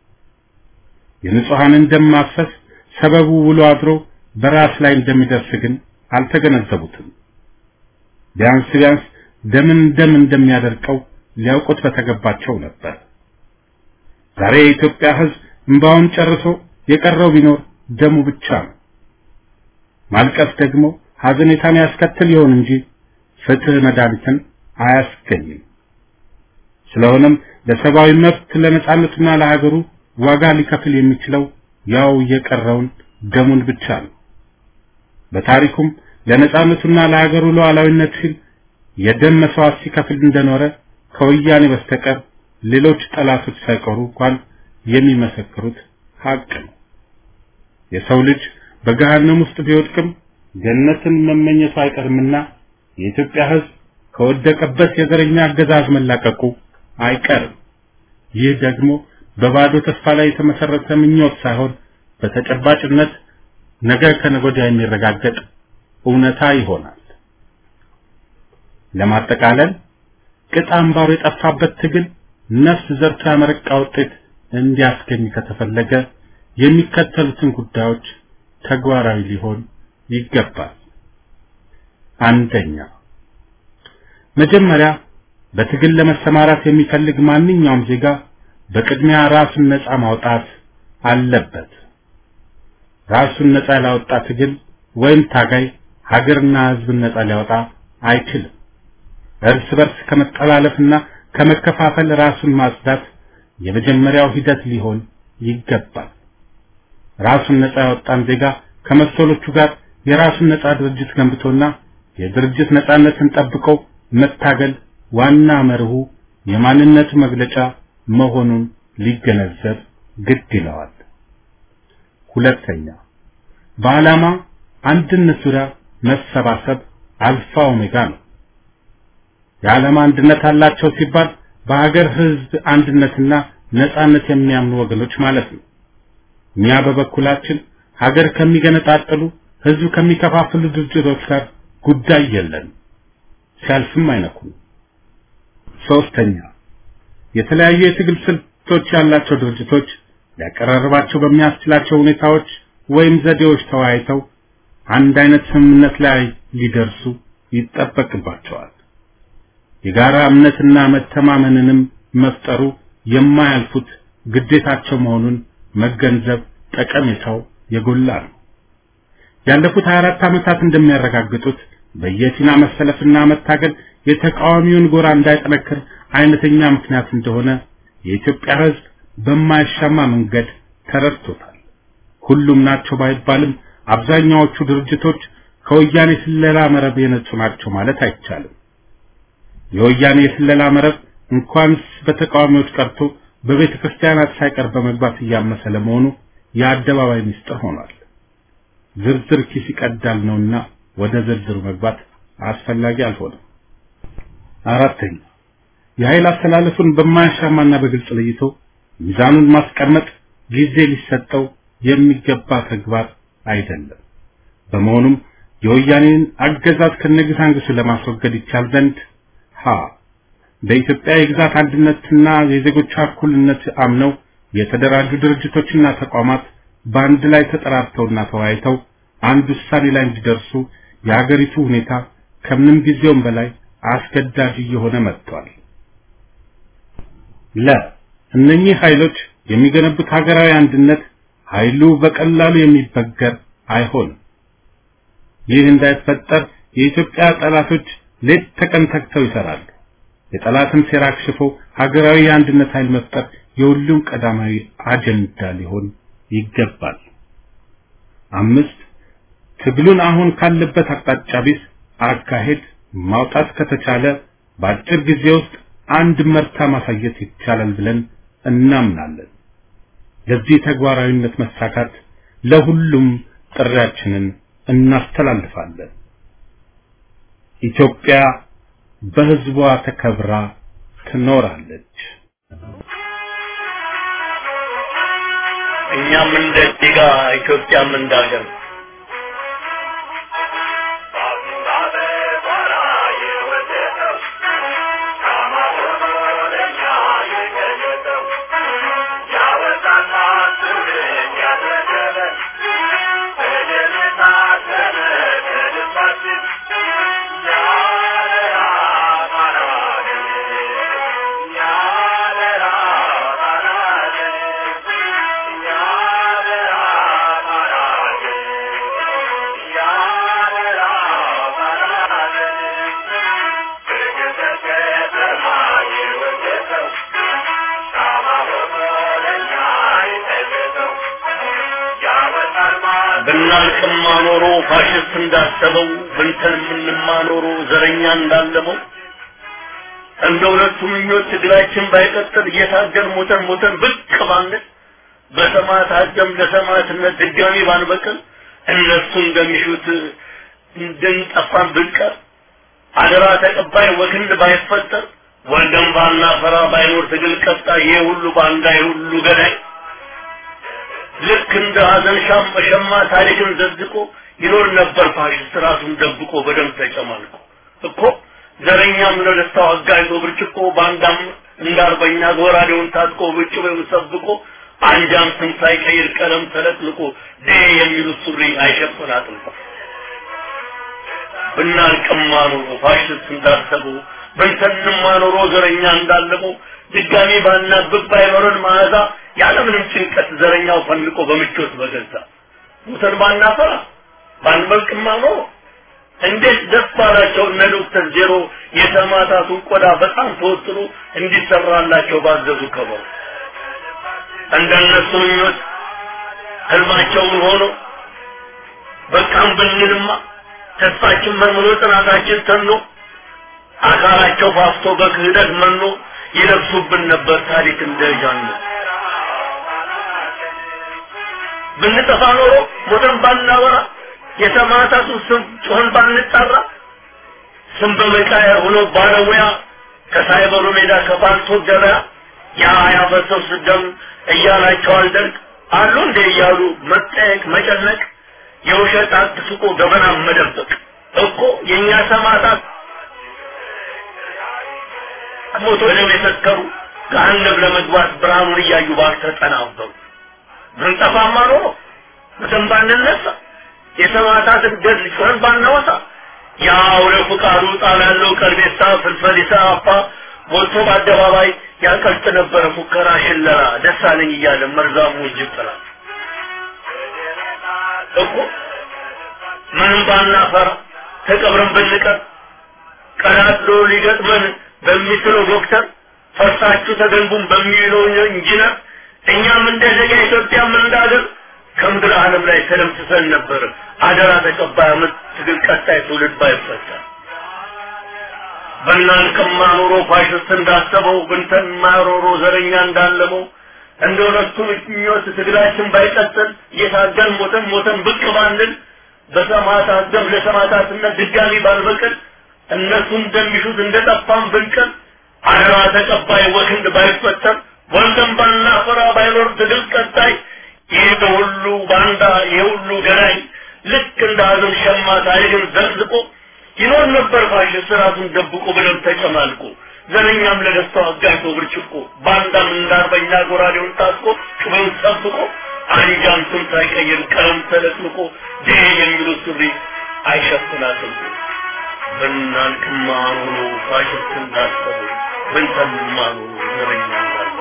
የንጹሐንን ደም ማፍሰስ ሰበቡ ውሎ አድሮ በራስ ላይ እንደሚደርስ ግን አልተገነዘቡትም። ቢያንስ ቢያንስ ደምን ደም እንደሚያደርቀው ሊያውቁት በተገባቸው ነበር። ዛሬ የኢትዮጵያ ሕዝብ እንባውን ጨርሶ የቀረው ቢኖር ደሙ ብቻ ነው። ማልቀስ ደግሞ ሐዘኔታን ያስከትል ይሆን እንጂ ፍትህ መድኃኒትን አያስገኝም። ስለሆነም ለሰብአዊ መብት ለነጻነቱና ለሀገሩ ዋጋ ሊከፍል የሚችለው ያው የቀረውን ደሙን ብቻ ነው። በታሪኩም ለነጻነቱና ለሀገሩ ሉዓላዊነት ሲል የደም መስዋዕት ሲከፍል እንደኖረ ከወያኔ በስተቀር ሌሎች ጠላቶች ሳይቀሩ እንኳን የሚመሰክሩት ሀቅ ነው። የሰው ልጅ በገሃነም ውስጥ ቢወድቅም ገነትን መመኘቱ አይቀርምና የኢትዮጵያ ሕዝብ ከወደቀበት የዘረኛ አገዛዝ መላቀቁ አይቀርም። ይህ ደግሞ በባዶ ተስፋ ላይ የተመሰረተ ምኞት ሳይሆን በተጨባጭነት ነገ ከነገ ወዲያ የሚረጋገጥ እውነታ ይሆናል። ለማጠቃለል ቅጥ አምባሩ የጠፋበት ትግል ነፍስ ዘርቶ ያመረቃ ውጤት እንዲያስገኝ ከተፈለገ የሚከተሉትን ጉዳዮች ተግባራዊ ሊሆን ይገባል። አንደኛ፣ መጀመሪያ በትግል ለመሰማራት የሚፈልግ ማንኛውም ዜጋ በቅድሚያ ራሱን ነፃ ማውጣት አለበት። ራሱን ነፃ ያላወጣ ትግል ወይም ታጋይ ሀገርና ሕዝብን ነፃ ሊያወጣ አይችልም። እርስ በርስ ከመጠላለፍና ከመከፋፈል ራሱን ማጽዳት የመጀመሪያው ሂደት ሊሆን ይገባል። ራሱን ነፃ ያወጣን ዜጋ ከመሰሎቹ ጋር የራሱን ነፃ ድርጅት ገንብቶና የድርጅት ነፃነትን ጠብቆ መታገል ዋና መርሁ የማንነቱ መግለጫ መሆኑን ሊገነዘብ ግድ ይለዋል። ሁለተኛ በዓላማ አንድነት ዙሪያ መሰባሰብ አልፋ ኦሜጋ ነው። የዓላማ አንድነት አላቸው ሲባል በሀገር ህዝብ አንድነትና ነጻነት የሚያምኑ ወገኖች ማለት ነው። እኛ በበኩላችን ሀገር ከሚገነጣጥሉ ህዝብ ከሚከፋፍሉ ድርጅቶች ጋር ጉዳይ የለንም፣ ሲያልፍም አይነኩም። ሶስተኛ የተለያዩ የትግል ስልቶች ያላቸው ድርጅቶች ሊያቀራርባቸው በሚያስችላቸው ሁኔታዎች ወይም ዘዴዎች ተወያይተው አንድ አይነት ስምምነት ላይ ሊደርሱ ይጠበቅባቸዋል። የጋራ እምነትና መተማመንንም መፍጠሩ የማያልፉት ግዴታቸው መሆኑን መገንዘብ ጠቀሜታው የጎላ ነው። ያለፉት 24 ዓመታት እንደሚያረጋግጡት በየፊና መሰለፍና መታገል የተቃዋሚውን ጎራ እንዳይጠነክር አይነተኛ ምክንያት እንደሆነ የኢትዮጵያ ሕዝብ በማያሻማ መንገድ ተረድቶታል። ሁሉም ናቸው ባይባልም አብዛኛዎቹ ድርጅቶች ከወያኔ ስለላ መረብ የነጹ ናቸው ማለት አይቻልም። የወያኔ የስለላ መረብ እንኳንስ በተቃዋሚዎች ቀርቶ በቤተ ክርስቲያናት ሳይቀር በመግባት እያመሰ ለመሆኑ የአደባባይ ምስጢር ሆኗል። ዝርዝር ኪስ ይቀዳል ነውና ወደ ዝርዝሩ መግባት አስፈላጊ አልሆነም። አራተኛ የኃይል አስተላለፉን በማያሻማና በግልጽ ለይቶ ሚዛኑን ማስቀመጥ ጊዜ ሊሰጠው የሚገባ ተግባር አይደለም። በመሆኑም የወያኔን አገዛዝ ከነግሳንግሱ ለማስወገድ ይቻል ዘንድ ሀ በኢትዮጵያ የግዛት አንድነትና የዜጎቿ እኩልነት አምነው የተደራጁ ድርጅቶችና ተቋማት በአንድ ላይ ተጠራርተውና ተወያይተው አንድ ውሳኔ ላይ እንዲደርሱ የሀገሪቱ ሁኔታ ከምንም ጊዜውም በላይ አስገዳጅ እየሆነ መጥቷል። ለ እነኚህ ኃይሎች የሚገነቡት ሀገራዊ አንድነት ኃይሉ በቀላሉ የሚበገር አይሆንም። ይህ እንዳይፈጠር የኢትዮጵያ ጠላቶች ሌት ተቀን ተግተው ይሰራሉ። የጠላትን ሴራ አክሽፎ ሀገራዊ የአንድነት ኃይል መፍጠር የሁሉም ቀዳማዊ አጀንዳ ሊሆን ይገባል። አምስት ትግሉን አሁን ካለበት አቅጣጫ ቢስ አካሄድ ማውጣት ከተቻለ በአጭር ጊዜ ውስጥ አንድ መርታ ማሳየት ይቻላል ብለን እናምናለን። ለዚህ ተግባራዊነት መሳካት ለሁሉም ጥሪያችንን እናስተላልፋለን። ኢትዮጵያ በሕዝቧ ተከብራ ትኖራለች። እኛም እንደ ዜጋ ኢትዮጵያም እንዳገር ብናልቅማ ኖሮ ፋሽስት እንዳሰበው ብንተን የምንማ ኖሮ ዘረኛ እንዳለመው እንደ ሁለቱ ምኞት ትግላችን ባይቀጥል እየታገል ሞተን ሞተን ብቅ ባንል በሰማዕታት ደም ለሰማዕትነት ድጋሚ ባንበቅል እነሱ እንደሚሹት እንድንጠፋን ብንቀር አደራ ተቀባይ ወክንድ ባይፈጠር ወልደን ባናፈራ ባይኖር ትግል ቀጣይ ይሄ ሁሉ ባንዳ ይሄ ሁሉ ገዳይ ልክ እንደ ሀዘን ሻም በሸማ ታሪክን ዘዝቆ ይኖር ነበር ፋሽስት ራሱን ደብቆ በደም ተጨማልቆ እኮ ዘረኛም ለደስታው አጋይቶ ብርጭቆ ባንዳም እንዳርበኛ ጎራዴውን ታጥቆ ብጭ ወይም ሰብቆ አንጃም ስም ሳይቀይር ቀለም ተለጥልቆ ዴ የሚሉት ሱሪ አይሸፍን አጥልቆ ብናልቅማ ኖሮ ፋሽስት እንዳሰበው ብንተንማ ኖሮ ዘረኛ እንዳለመው ድጋሚ ባናብብ ባይኖረን መዓዛ ያለምንም ጭንቀት ዘረኛው ፈንቆ በምቾት በገዛ ሙተን ባናፈራ ባንበልቅማ ኖሮ እንዴት ደስ ባላቸው እነ ዶክተር ዜሮ የተማታቱን ቆዳ በጣም ተወጥሮ እንዲሰራላቸው ባዘዙ ከበሩ እንደነሱ ምኞት ህልማቸውን ሆኖ በቃም ብንልማ ተስፋችን መርምሮ ጥናታችን ተኖ አካላቸው ፋፍቶ በክህደት መኖ ይለብሱብን ነበር ታሪክ እንደጃኑ ብንጠፋ ኖሮ ሞተን ባናወራ የሰማዕታቱ ስም ጮኸን ባንጠራ ስም በመቃየር ሆኖ ባለሙያ ከሳይበሩ ሜዳ ከባልቶ ገበያ ያ ያፈሰው ስደም እያላቸው አልደርግ አሉ እንደ እያሉ መጠየቅ መጨነቅ የውሸት አትስቆ ገበና መደበቅ እኮ የእኛ ሰማዕታት ሞቶ ደም የሰከሩ ገሃነም ለመግባት ብርሃኑን እያዩ ባልተጠናበሩ ብንጠፋማ ኖሮ በደም ባንነሳ የሰማዕታትን ገድል ጮኸን ባናወሳ ያው ለፍቃዱ ጣል ያለው ቀልቤሳ ፍልፈሊሳ አፓ ሞልቶ በአደባባይ ያቀልጥ ነበረ ፉከራ ሽለራ ደሳለኝ እያለ መርዛሙ እጅብ ጥላ እኮ ምንም ባናፈራ ተቀብረን ብንቀር ቀዳዶ ሊገጥመን በሚችለው ዶክተር ፈርሳችሁ ተገንቡን በሚለው ኢንጂነር እኛም እንደ ዜጋ ኢትዮጵያም እንዳገር ከምድር ዓለም ላይ ተለምስሰን ነበር። አደራ ተቀባይ አመት ትግል ቀጣይ ትውልድ ባይፈጠር በእናንተማ ኖሮ ፋሽስት እንዳሰበው ብንተን ማሮሮ ዘረኛ እንዳለመው እንደ ሁለቱ ምኞት ትግላችን ባይቀጥል እየታገል ሞተን ሞተን ብቅ ባንል በሰማዕታት ደም ለሰማዕታትነት ድጋሚ ባልበቅል እነሱ እንደሚሹት እንደጠፋን ብንቀል አደራ ተቀባይ ወክንድ ባይፈጠር ወንድም ባናፈራ ባይኖር ትግል ቀጣይ ይህ ሁሉ ባንዳ ይህ ሁሉ ገናኝ ልክ እንደ ሀዘን ሸማ ታሪክን ዘቅዝቆ ይኖር ነበር ፋሽስት ራሱን ደብቆ በደም ተጨማልቆ ዘረኛም ለደስታው አጋይቶ ብርጭቆ ባንዳም እንዳርበኛ ጎራዴውን ታጥቆ ጩቤውን ጠብቆ አንጃም ስም ሳይቀይር ቀለም ተለጥልቆ ዴ የሚሉት ሱሪ አይሸፍናትም ብናልቅማ ኖሮ ፋሽስት እንዳሰቡ ብንተንማ ኖሮ ዘረኛ እንዳለ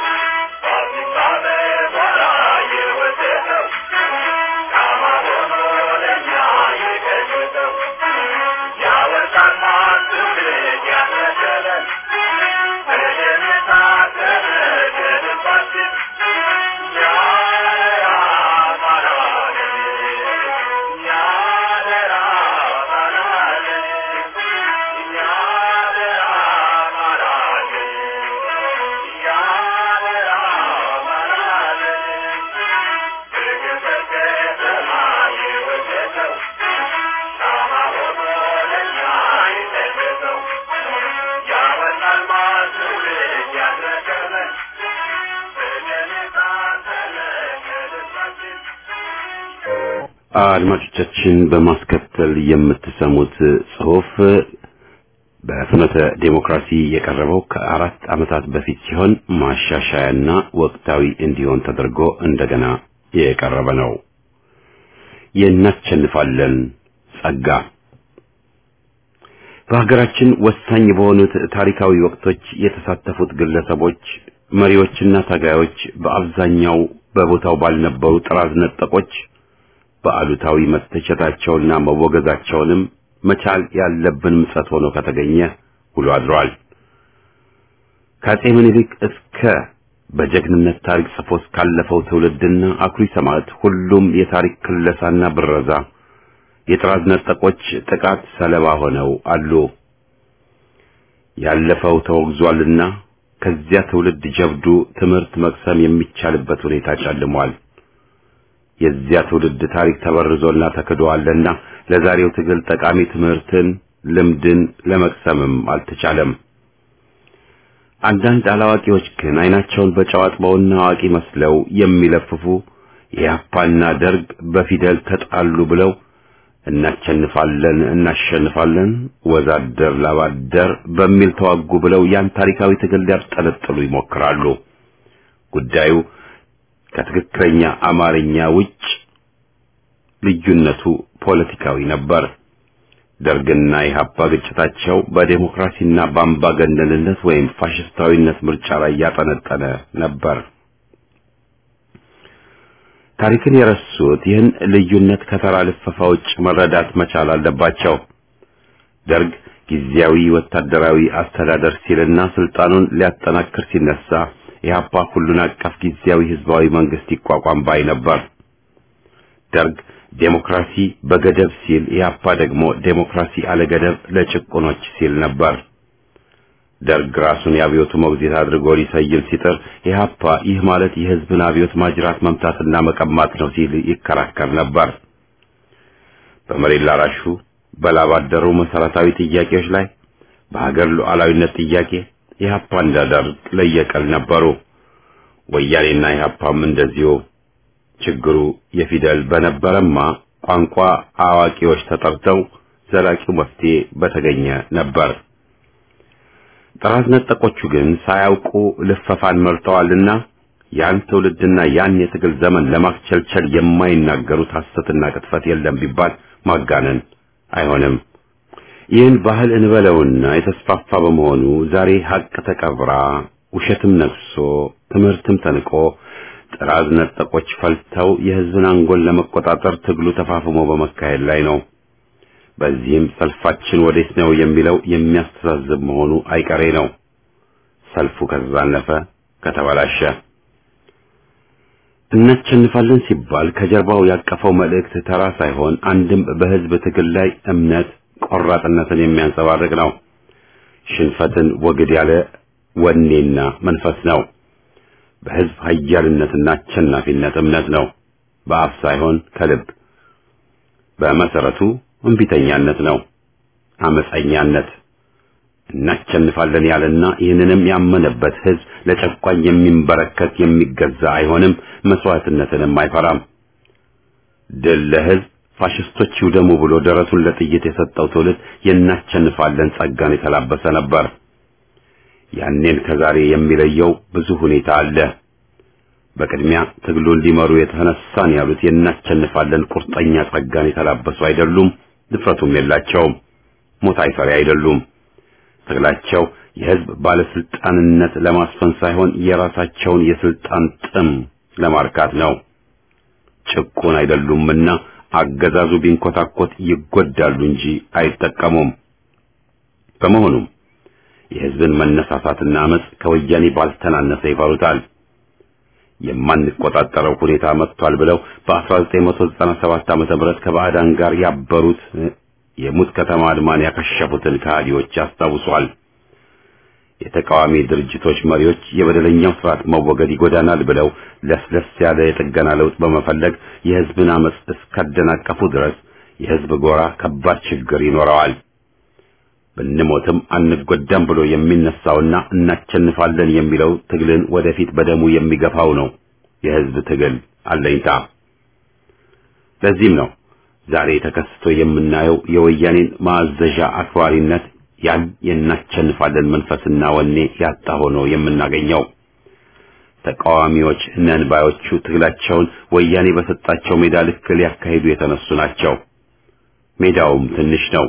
አድማጮቻችን በማስከተል የምትሰሙት ጽሑፍ በፍኖተ ዴሞክራሲ የቀረበው ከአራት ዓመታት በፊት ሲሆን ማሻሻያና ወቅታዊ እንዲሆን ተደርጎ እንደገና የቀረበ ነው። የእናሸንፋለን ጸጋ በሀገራችን ወሳኝ በሆኑት ታሪካዊ ወቅቶች የተሳተፉት ግለሰቦች፣ መሪዎችና ታጋዮች በአብዛኛው በቦታው ባልነበሩ ጥራዝ ነጠቆች በአሉታዊ መተቸታቸውና መወገዛቸውንም መቻል ያለብን ምጸት ሆኖ ከተገኘ ውሎ አድሯል። ከአፄ ምኒልክ እስከ በጀግንነት ታሪክ ጽፎ ካለፈው ትውልድና አኩሪ ሰማዕት ሁሉም የታሪክ ክለሳና ብረዛ የጥራዝ ነጠቆች ጥቃት ሰለባ ሆነው አሉ። ያለፈው ተወግዟልና ከዚያ ትውልድ ጀብዱ ትምህርት መቅሰም የሚቻልበት ሁኔታ ጨልሟል። የዚያ ትውልድ ታሪክ ተበርዞና ተክዶአልና ለዛሬው ትግል ጠቃሚ ትምህርትን፣ ልምድን ለመቅሰምም አልተቻለም። አንዳንድ አላዋቂዎች ግን አይናቸውን በጨው አጥበውና አዋቂ መስለው የሚለፍፉ የያፓና ደርግ በፊደል ተጣሉ ብለው እናቸንፋለን እናሸንፋለን ወዛደር ላባደር በሚል ተዋጉ ብለው ያን ታሪካዊ ትግል ሊያብጠለጥሉ ይሞክራሉ። ጉዳዩ ከትክክለኛ አማርኛ ውጭ ልዩነቱ ፖለቲካዊ ነበር። ደርግና ኢህአፓ ግጭታቸው በዴሞክራሲና በአምባገነንነት ወይም ፋሽስታዊነት ምርጫ ላይ ያጠነጠነ ነበር። ታሪክን የረሱት ይህን ልዩነት ከተራ ልፈፋ ውጭ መረዳት መቻል አለባቸው። ደርግ ጊዜያዊ ወታደራዊ አስተዳደር ሲልና ስልጣኑን ሊያጠናክር ሲነሳ ኢህአፓ ሁሉን አቀፍ ጊዜያዊ ህዝባዊ መንግስት ይቋቋም ባይ ነበር። ደርግ ዴሞክራሲ በገደብ ሲል ኢህአፓ ደግሞ ዴሞክራሲ አለገደብ ለጭቁኖች ሲል ነበር። ደርግ ራሱን የአብዮቱ ሞግዚት አድርጎ ሊሰይም ሲጥር ኢህአፓ ይህ ማለት የህዝብን አብዮት ማጅራት መምታትና መቀማት ነው ሲል ይከራከር ነበር። በመሬት ላራሹ በላብ አደሩ መሰረታዊ ጥያቄዎች ላይ በሀገር ሉዓላዊነት ጥያቄ ኢህአፓ እንደ ደርግ ለየቀል ነበሩ። ወያኔና ኢህአፓም እንደዚሁ። ችግሩ የፊደል በነበረማ ቋንቋ አዋቂዎች ተጠርተው ዘላቂው መፍትሄ በተገኘ ነበር። ጥራት ነጠቆቹ ግን ሳያውቁ ልፈፋን መርጠዋልና ያን ትውልድና ያን የትግል ዘመን ለማክቸልቸል የማይናገሩት ሐሰትና ቅጥፈት የለም ቢባል ማጋነን አይሆንም። ይህን ባህል እንበለውና የተስፋፋ በመሆኑ ዛሬ ሀቅ ተቀብራ ውሸትም ነግሶ ትምህርትም ተንቆ ጥራዝ ነጠቆች ፈልተው የህዝብን አንጎል ለመቆጣጠር ትግሉ ተፋፍሞ በመካሄድ ላይ ነው። በዚህም ሰልፋችን ወዴት ነው የሚለው የሚያስተዛዝብ መሆኑ አይቀሬ ነው። ሰልፉ ከተዛነፈ ከተበላሸ እናሸንፋለን ሲባል ከጀርባው ያቀፈው መልእክት ተራ ሳይሆን አንድም በህዝብ ትግል ላይ እምነት ቆራጥነትን የሚያንጸባርቅ ነው። ሽንፈትን ወግድ ያለ ወኔና መንፈስ ነው። በህዝብ ኃያልነትና አሸናፊነት እምነት ነው። በአፍ ሳይሆን ከልብ። በመሰረቱ እምቢተኛነት ነው፣ አመፀኛነት። እናሸንፋለን ያለና ይህንንም ያመነበት ህዝብ ለጨቋኝ የሚንበረከክ የሚገዛ አይሆንም፣ መስዋዕትነትንም አይፈራም። ድል ለህዝብ ፋሽስቶች ይውደሙ ብሎ ደረቱን ለጥይት የሰጠው ትውልድ የናሸንፋለን ጸጋን የተላበሰ ነበር። ያኔን ከዛሬ የሚለየው ብዙ ሁኔታ አለ። በቅድሚያ ትግሉን ሊመሩ የተነሳን ያሉት የናሸንፋለን ቁርጠኛ ጸጋን የተላበሱ አይደሉም፣ ድፍረቱም የላቸውም። ሞት አይፈሪ አይደሉም። ትግላቸው የህዝብ ባለስልጣንነት ለማስፈን ሳይሆን የራሳቸውን የስልጣን ጥም ለማርካት ነው። ጭቁን አይደሉምና አገዛዙ ቢንኮታኮት ይጎዳሉ እንጂ አይጠቀሙም። በመሆኑም የህዝብን መነሳሳትና አመጽ ከወያኔ ባልተናነሰ ይፈሩታል። የማንቆጣጠረው ሁኔታ መጥቷል ብለው በ1997 ዓመተ ምህረት ከባዕዳን ጋር ያበሩት የሙት ከተማ አድማን ያከሸፉትን ከሃዲዎች ያስታውሷል። የተቃዋሚ ድርጅቶች መሪዎች የበደለኛው ስርዓት መወገድ ይጎዳናል ብለው ለስለስ ያለ የጥገና ለውጥ በመፈለግ የህዝብን አመጽ እስካደናቀፉ ድረስ የህዝብ ጎራ ከባድ ችግር ይኖረዋል። ብንሞትም አንጎዳም ብሎ የሚነሳውና እናቸንፋለን የሚለው ትግልን ወደፊት በደሙ የሚገፋው ነው የህዝብ ትግል አለኝታ። ለዚህም ነው ዛሬ ተከስቶ የምናየው የወያኔን ማዘዣ አክባሪነት ያን የናቸንፋለን መንፈስና ወኔ ያጣ ሆኖ የምናገኘው። ተቃዋሚዎች ነን ባዮቹ ትግላቸውን ወያኔ በሰጣቸው ሜዳ ልክ ሊያካሂዱ የተነሱ ናቸው። ሜዳውም ትንሽ ነው።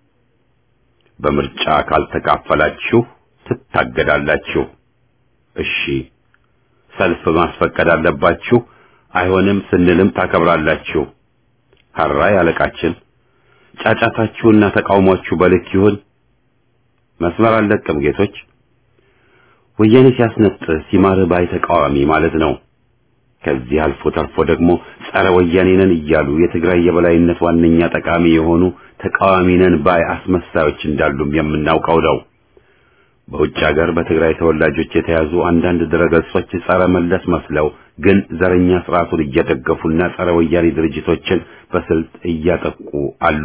በምርጫ ካልተካፈላችሁ ትታገዳላችሁ። እሺ፣ ሰልፍ ማስፈቀድ አለባችሁ። አይሆንም ስንልም ታከብራላችሁ። ሀራይ አለቃችን፣ ጫጫታችሁና ተቃውሟችሁ በልክ ይሁን። መስመር አልለቅም ጌቶች። ወያኔ ሲያስነጥስ ሲማር ባይ ተቃዋሚ ማለት ነው። ከዚህ አልፎ ተርፎ ደግሞ ጸረ ወያኔ ነን እያሉ የትግራይ የበላይነት ዋነኛ ጠቃሚ የሆኑ ተቃዋሚ ነን ባይ አስመሳዮች እንዳሉም የምናውቀው ነው። በውጭ ሀገር በትግራይ ተወላጆች የተያዙ አንዳንድ ድረገጾች ጸረ መለስ መስለው ግን ዘረኛ ስርዓቱን እየደገፉና ጸረ ወያኔ ድርጅቶችን በስልት እያጠቁ አሉ።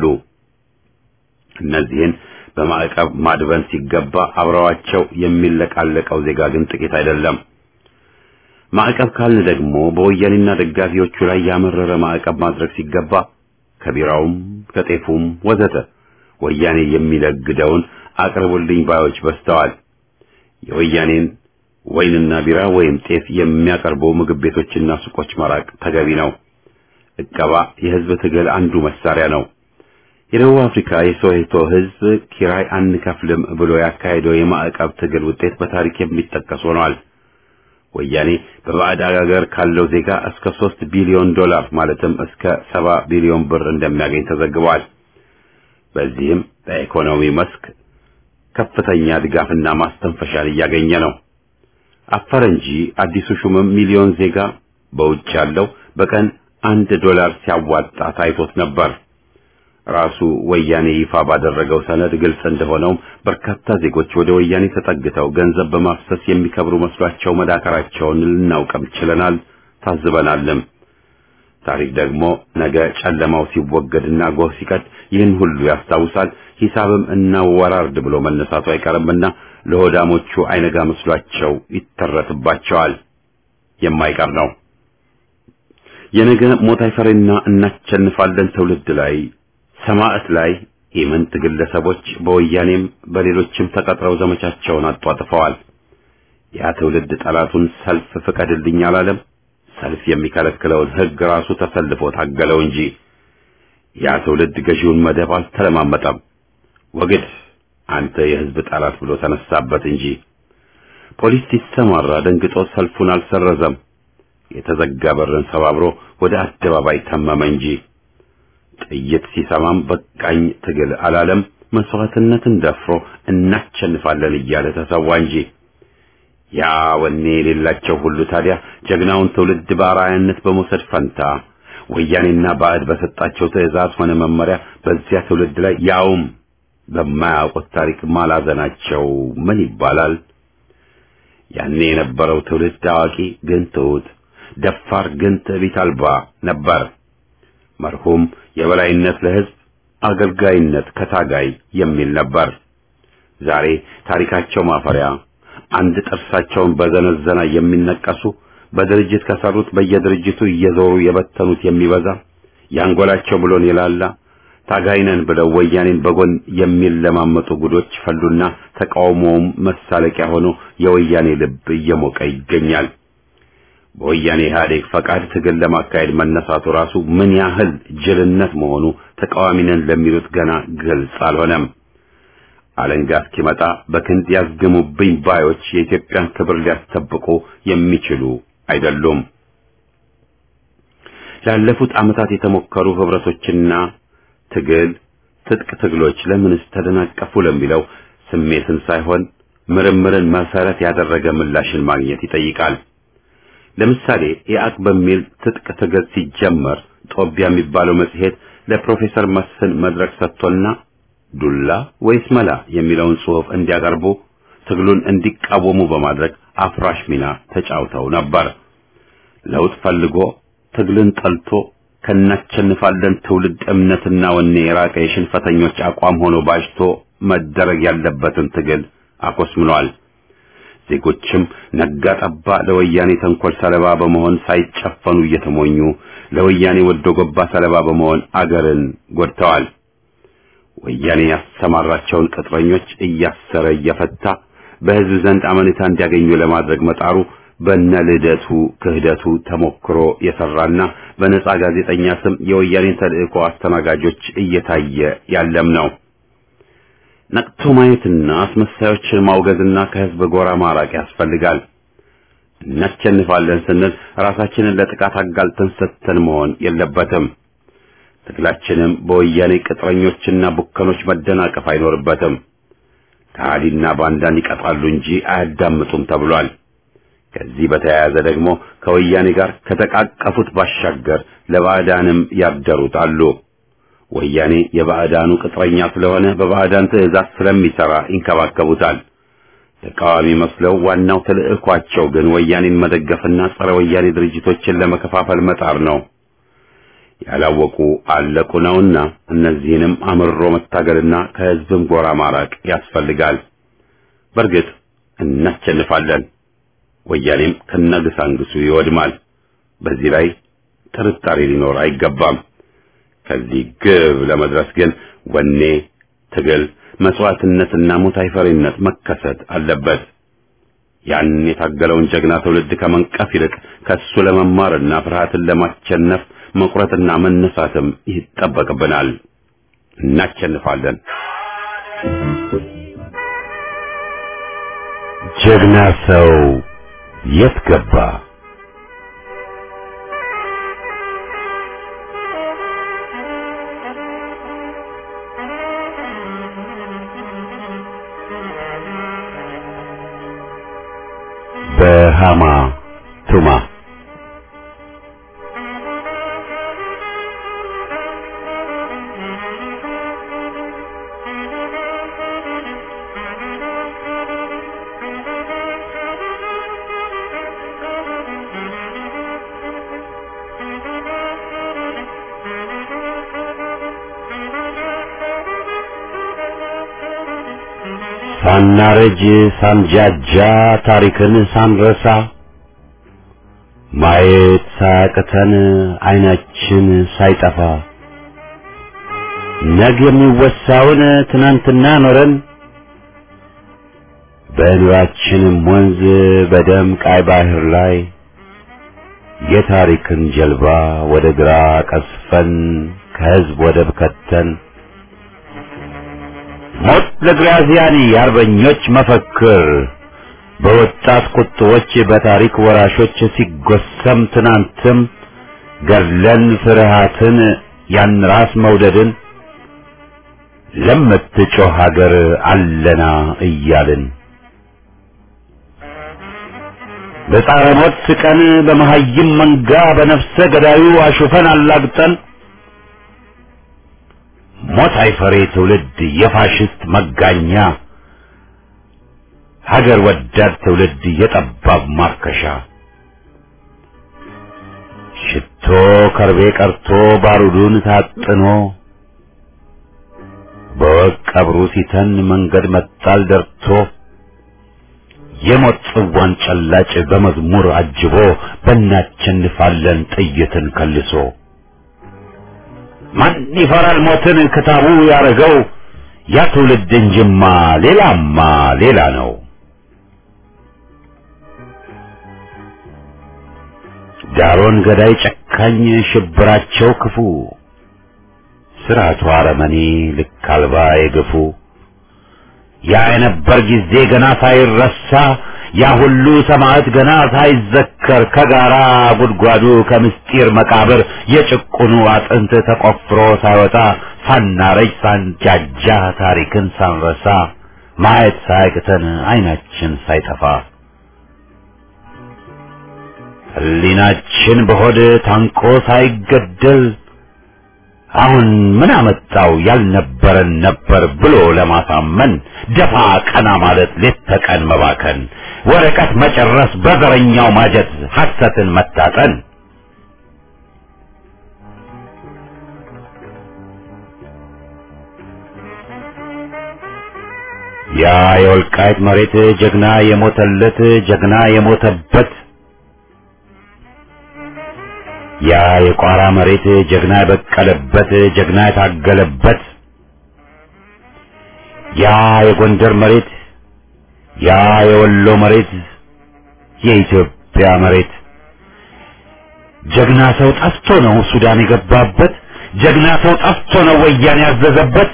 እነዚህን በማዕቀብ ማድበን ሲገባ አብረዋቸው የሚለቃለቀው ዜጋ ግን ጥቂት አይደለም። ማዕቀብ ካልን ደግሞ በወያኔና ደጋፊዎቹ ላይ ያመረረ ማዕቀብ ማድረግ ሲገባ ከቢራውም ከጤፉም ወዘተ ወያኔ የሚለግደውን አቅርቡልኝ ባዮች በዝተዋል። የወያኔን ወይንና ቢራ ወይም ጤፍ የሚያቀርቡ ምግብ ቤቶችና ሱቆች መራቅ ተገቢ ነው። እቀባ የህዝብ ትግል አንዱ መሳሪያ ነው። የደቡብ አፍሪካ የሶዌቶ ህዝብ ኪራይ አንከፍልም ብሎ ያካሄደው የማዕቀብ ትግል ውጤት በታሪክ የሚጠቀስ ሆኗል። ወያኔ በባዕድ አገር ካለው ዜጋ እስከ ሶስት ቢሊዮን ዶላር ማለትም እስከ ሰባ ቢሊዮን ብር እንደሚያገኝ ተዘግቧል። በዚህም በኢኮኖሚ መስክ ከፍተኛ ድጋፍና ማስተንፈሻን እያገኘ ነው። አፈረ እንጂ አዲሱ ሹምም ሚሊዮን ዜጋ በውጭ ያለው በቀን አንድ ዶላር ሲያዋጣ ታይቶት ነበር። ራሱ ወያኔ ይፋ ባደረገው ሰነድ ግልጽ እንደሆነውም በርካታ ዜጎች ወደ ወያኔ ተጠግተው ገንዘብ በማፍሰስ የሚከብሩ መስሏቸው መዳከራቸውን ልናውቅም ችለናል፣ ታዝበናልም። ታሪክ ደግሞ ነገ ጨለማው ሲወገድና ጎህ ሲቀድ ይህን ሁሉ ያስታውሳል። ሂሳብም እናወራርድ ብሎ መነሳቱ አይቀርምና ለሆዳሞቹ አይነጋ መስሏቸው ይተረትባቸዋል። የማይቀር ነው። የነገ ሞት አይፈሬና እናቸንፋለን ትውልድ ላይ ሰማዕት ላይ ኢምንት ግለሰቦች በወያኔም በሌሎችም ተቀጥረው ዘመቻቸውን አጧጥፈዋል። ያ ትውልድ ጠላቱን ሰልፍ ፍቀድልኝ አላለም። ሰልፍ የሚከለክለውን ሕግ ራሱ ተሰልፎ ታገለው እንጂ ያ ትውልድ ገዢውን መደብ አልተለማመጠም። ወግድ አንተ የሕዝብ ጠላት ብሎ ተነሳበት እንጂ ፖሊስ ሲሰማራ ደንግጦ ሰልፉን አልሰረዘም። የተዘጋ በርን ሰባብሮ ወደ አደባባይ ተመመ እንጂ ጥይት ሲሰማም በቃኝ ትግል አላለም። መስዋዕትነትን ደፍሮ እናቸንፋለን እያለ ተሰዋ እንጂ ያ ወኔ የሌላቸው ሁሉ ታዲያ ጀግናውን ትውልድ በአርአያነት በመውሰድ ፈንታ ወያኔና ባዕድ በሰጣቸው ትዕዛዝ ሆነ መመሪያ በዚያ ትውልድ ላይ ያውም በማያውቁት ታሪክ ማላዘናቸው ምን ይባላል? ያኔ የነበረው ትውልድ አዋቂ ግን ትሑት፣ ደፋር ግን ትዕቢት አልባ ነበር። መርሁም የበላይነት ለሕዝብ አገልጋይነት ከታጋይ የሚል ነበር። ዛሬ ታሪካቸው ማፈሪያ አንድ ጥርሳቸውን በዘነዘና የሚነቀሱ በድርጅት ከሰሩት በየድርጅቱ እየዞሩ የበተኑት የሚበዛ ያንጎላቸው ብሎን የላላ ታጋይነን ብለው ወያኔን በጎን የሚለማመጡ ጉዶች ፈሉና ተቃውሞውም መሳለቂያ ሆኖ የወያኔ ልብ እየሞቀ ይገኛል። በወያኔ ኢህአዴግ ፈቃድ ትግል ለማካሄድ መነሳቱ ራሱ ምን ያህል ጅልነት መሆኑ ተቃዋሚነን ለሚሉት ገና ግልጽ አልሆነም። አለንጋ እስኪመጣ በክንድ ያዝግሙብኝ ባዮች የኢትዮጵያን ክብር ሊያስጠብቁ የሚችሉ አይደሉም። ላለፉት ዓመታት የተሞከሩ ህብረቶችና ትግል ትጥቅ ትግሎች ለምንስ ተደናቀፉ ለሚለው ስሜትን ሳይሆን ምርምርን መሰረት ያደረገ ምላሽን ማግኘት ይጠይቃል። ለምሳሌ ኢአቅ በሚል ትጥቅ ትግል ሲጀመር ጦቢያ የሚባለው መጽሔት ለፕሮፌሰር መስፍን መድረክ ሰጥቶና ዱላ ወይስ መላ የሚለውን ጽሑፍ እንዲያቀርቡ ትግሉን እንዲቃወሙ በማድረግ አፍራሽ ሚና ተጫውተው ነበር። ለውጥ ፈልጎ ትግልን ጠልቶ ከናቸንፋለን ትውልድ እምነትና ወኔ የራቀ የሽንፈተኞች አቋም ሆኖ ባጅቶ መደረግ ያለበትን ትግል አኮስምኗል። ዜጎችም ነጋ ጠባ ለወያኔ ተንኮል ሰለባ በመሆን ሳይጨፈኑ እየተሞኙ ለወያኔ ወዶ ገባ ሰለባ በመሆን አገርን ጎድተዋል። ወያኔ ያሰማራቸውን ቅጥረኞች እያሰረ እየፈታ በሕዝብ ዘንድ አመኔታ እንዲያገኙ ለማድረግ መጣሩ በነ ልደቱ ክህደቱ ተሞክሮ የሰራና በነጻ ጋዜጠኛ ስም የወያኔን ተልእኮ አስተናጋጆች እየታየ ያለም ነው። ነቅቶ ማየትና አስመሳዮችን ማውገዝና ከሕዝብ ጎራ ማራቅ ያስፈልጋል። እናሸንፋለን ስንል ራሳችንን ለጥቃት አጋልጠን ሰጥተን መሆን የለበትም። ትግላችንም በወያኔ ቅጥረኞችና ቡከኖች መደናቀፍ አይኖርበትም። ከሃዲና ባንዳን ይቀጣሉ እንጂ አያዳምጡም ተብሏል። ከዚህ በተያያዘ ደግሞ ከወያኔ ጋር ከተቃቀፉት ባሻገር ለባዕዳንም ያደሩት አሉ። ወያኔ የባዕዳኑ ቅጥረኛ ስለሆነ በባዕዳን ትዕዛዝ ስለሚሰራ ይንከባከቡታል። ተቃዋሚ መስለው ዋናው ተልዕኳቸው ግን ወያኔን መደገፍና ጸረ ወያኔ ድርጅቶችን ለመከፋፈል መጣር ነው። ያላወቁ አለቁ ነውና እነዚህንም አምርሮ መታገልና ከህዝብም ጎራ ማራቅ ያስፈልጋል። በእርግጥ እናሸንፋለን። ወያኔም ከነግሳንግሱ ይወድማል። በዚህ ላይ ጥርጣሬ ሊኖር አይገባም። ከዚህ ግብ ለመድረስ ግን ወኔ፣ ትግል፣ መስዋዕትነትና ሞት አይፈሪነት መከሰት አለበት። ያን የታገለውን ጀግና ትውልድ ከመንቀፍ ይልቅ ከሱ ለመማርና ፍርሃትን ለማሸነፍ መቁረጥና መነሳትም ይጠበቅብናል። እናሸንፋለን። ጀግና ሰው የት ገባ? በሃማ ቱማ ሳናረጅ ሳንጃጃ ታሪክን ሳንረሳ ማየት ሳያቅተን አይናችን ሳይጠፋ ነገ የሚወሳውን ትናንትና ኖረን በኑራችንም ወንዝ በደም ቃይ ባህር ላይ የታሪክን ጀልባ ወደ ግራ ቀስፈን ከህዝብ ወደብ ከተን ሞት ለግራዚያኒ የአርበኞች መፈክር በወጣት ቁጥቦች በታሪክ ወራሾች ሲጎሰም ትናንትም ገድለን ፍርሃትን ያን ራስ መውደድን ለምትጮህ ሀገር አለና እያልን በጻረ ሞት ስቀን በመሀይም መንጋ በነፍሰ ገዳዩ አሹፈን አላግጠን ሞት አይፈሬ ትውልድ የፋሽስት መጋኛ ሀገር ወዳድ ትውልድ የጠባብ ማርከሻ ሽቶ ከርቤ ቀርቶ ባሩዱን ታጥኖ በወቅ ቀብሩ ሲተን መንገድ መጣል ደርቶ የሞት ጽዋን ጨላጭ በመዝሙር አጅቦ በእናቸንፋለን ጥይትን ከልሶ ማን ይፈራል ሞትን ክታቡ ያረገው ያ ትውልድ እንጅማ ሌላማ ሌላ ነው። ዳሮን ገዳይ ጨካኝ ሽብራቸው ክፉ ስርዓቱ አረመኔ ልክ አልባ የገፉ ያ የነበር ጊዜ ገና ሳይረሳ ያ ሁሉ ሰማዕት ገና ሳይዘከር ከጋራ ጉድጓዱ ከምስጢር መቃብር የጭቁኑ አጥንት ተቆፍሮ ሳይወጣ ሳናረጅ ሳንጃጃ ታሪክን ሳንረሳ ማየት ሳያቅተን አይናችን ሳይጠፋ ሕሊናችን በሆድ ታንቆ ሳይገደል አሁን ምን አመጣው ያልነበረን ነበር ብሎ ለማሳመን ደፋ ቀና ማለት ሌት ተቀን መባከን ወረቀት መጨረስ በዘረኛው ማጀት ሐሰትን መታጠን ያ የወልቃይት መሬት ጀግና የሞተለት ጀግና የሞተበት ያ የቋራ መሬት ጀግና የበቀለበት ጀግና የታገለበት ያ የጎንደር መሬት ያ የወሎ መሬት የኢትዮጵያ መሬት ጀግና ሰው ጠፍቶ ነው ሱዳን የገባበት ጀግና ሰው ጠፍቶ ነው ወያኔ ያዘዘበት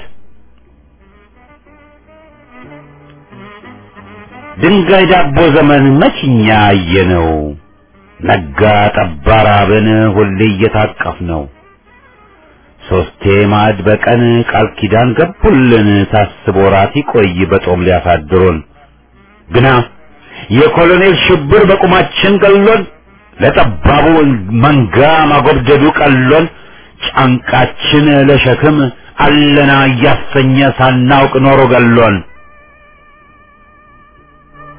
ድንጋይ ዳቦ ዘመን መችኛ አየነው ነጋ ጠባ ራብን ሁሌ እየታቀፍ ነው ሶስቴ ማዕድ በቀን ቃል ኪዳን ገቡልን ታስቦ ራት ይቆይ በጦም ሊያሳድሩን ግና የኮሎኔል ሽብር በቁማችን ገሎን ለጠባቡ መንጋ ማጎብደዱ ቀሎን ጫንቃችን ለሸክም አለና እያሰኘ ሳናውቅ ኖሮ ገሎን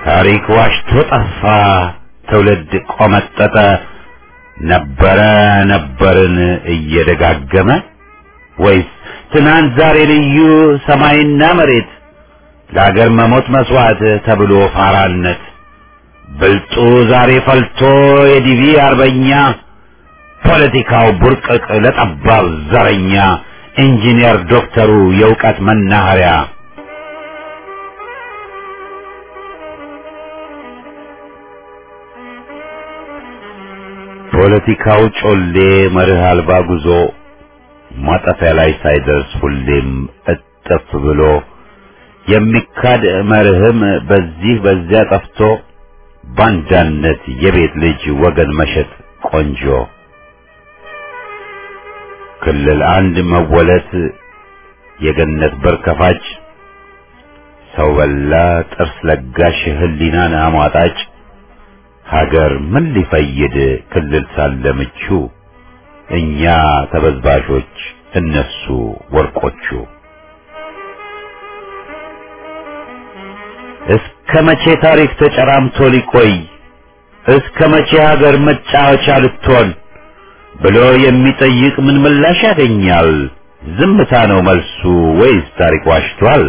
ታሪክ ዋሽቶ ጠፋ፣ ትውልድ ቆመጠጠ፣ ነበረ ነበርን እየደጋገመ ወይስ ትናንት ዛሬ ልዩ ሰማይና መሬት ለአገር መሞት መስዋዕት ተብሎ ፋራነት ብልጡ ዛሬ ፈልቶ የዲቪ አርበኛ ፖለቲካው ቡርቅቅ ለጠባብ ዘረኛ ኢንጂነር ዶክተሩ የእውቀት መናኸሪያ ፖለቲካው ጮሌ መርህ አልባ ጉዞ ማጠፊያ ላይ ሳይደርስ ሁሌም እጥፍ ብሎ የሚካድ መርህም በዚህ በዚያ ጠፍቶ ባንዳነት የቤት ልጅ ወገን መሸጥ ቆንጆ ክልል አንድ መወለት የገነት በር ከፋጭ ሰው በላ ጥርስ ለጋሽ ህሊናን አሟጣጭ ሀገር ምን ሊፈይድ ክልል ሳለ ምቹ እኛ ተበዝባዦች እነሱ ወርቆቹ እስከ መቼ ታሪክ ተጨራምቶ ሊቆይ እስከ መቼ ሀገር መጫወቻ ልትሆን ብሎ የሚጠይቅ ምን ምላሽ ያገኛል? ዝምታ ነው መልሱ ወይስ ታሪክ ዋሽቷል?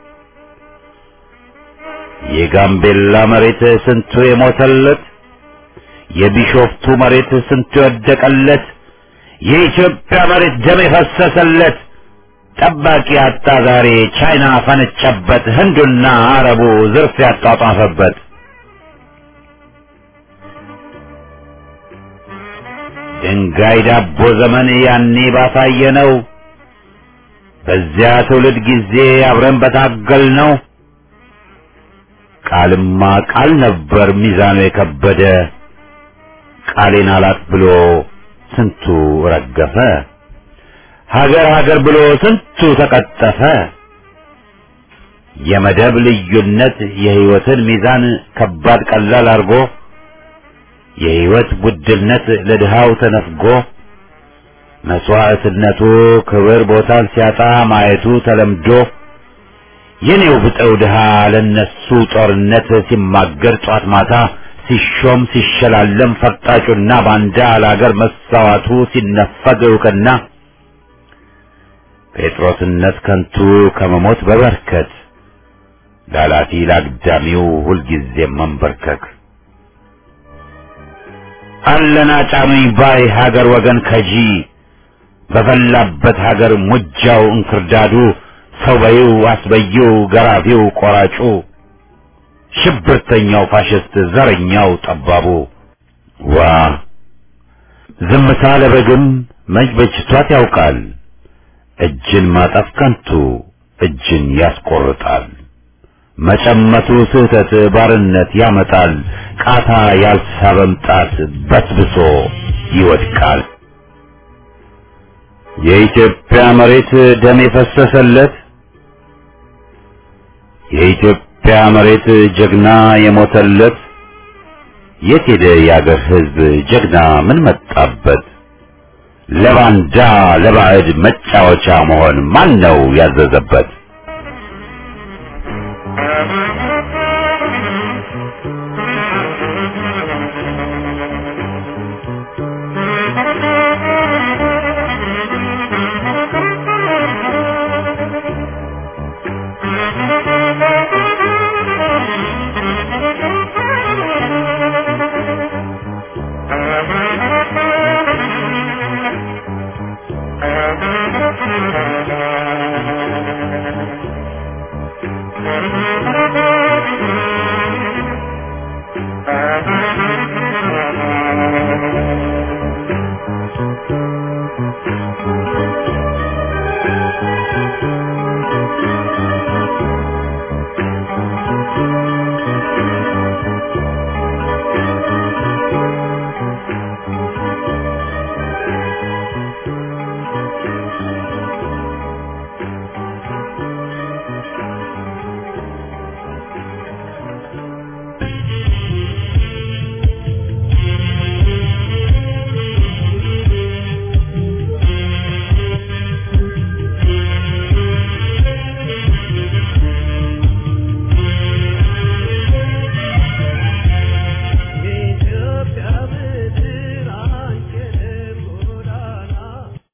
የጋምቤላ መሬት ስንቱ የሞተለት፣ የቢሾፍቱ መሬት ስንቱ የወደቀለት፣ የኢትዮጵያ መሬት ደም የፈሰሰለት ጠባቂ አጣ ዛሬ ቻይና ፈነጨበት፣ ህንዱና አረቡ ዝርፍ ያጧጧፈበት። ድንጋይ ዳቦ ዘመን ያኔ ባሳየ ነው። በዚያ ትውልድ ጊዜ አብረን በታገል ነው። ቃልማ ቃል ነበር ሚዛኑ የከበደ ቃሌን አላት ብሎ ስንቱ ረገፈ። ሀገር ሀገር ብሎ ስንቱ ተቀጠፈ። የመደብ ልዩነት የህይወትን ሚዛን ከባድ ቀላል አርጎ የህይወት ውድነት ለድሃው ተነፍጎ መስዋዕትነቱ ክብር ቦታን ሲያጣ ማየቱ ተለምዶ የኔው ብጠው ድሃ ለነሱ ጦርነት ሲማገር ጧት ማታ ሲሾም ሲሸላለም ፈርጣጩና ባንዳ ለአገር መሳዋቱ ሲነፈግ እውቅና ጴጥሮስነት ከንቱ ከመሞት በበርከት ላላፊ ላግዳሚው ሁልጊዜም መንበርከክ አለና ጫኑኝ ባይ ሀገር ወገን ከጂ በፈላበት ሀገር ሙጃው እንክርዳዱ ሰው በይው አስበይው ገራፊው ቆራጩ ሽብርተኛው ፋሽስት ዘረኛው ጠባቡ ዋ ዝምታ ለበግም መች በጅቷት ያውቃል እጅን ማጠፍ ከንቱ እጅን ያስቆርጣል መጨመቱ ስህተት ባርነት ያመጣል ቃታ ያልሳበም ጣት በስብሶ ይወድቃል የኢትዮጵያ መሬት ደም የፈሰሰለት የኢትዮጵያ መሬት ጀግና የሞተለት የት ሄደ የአገር ሕዝብ ጀግና ምን መጣበት? ለባንዳ ለባዕድ መጫወቻ መሆን ማን ነው ያዘዘበት? Thank you.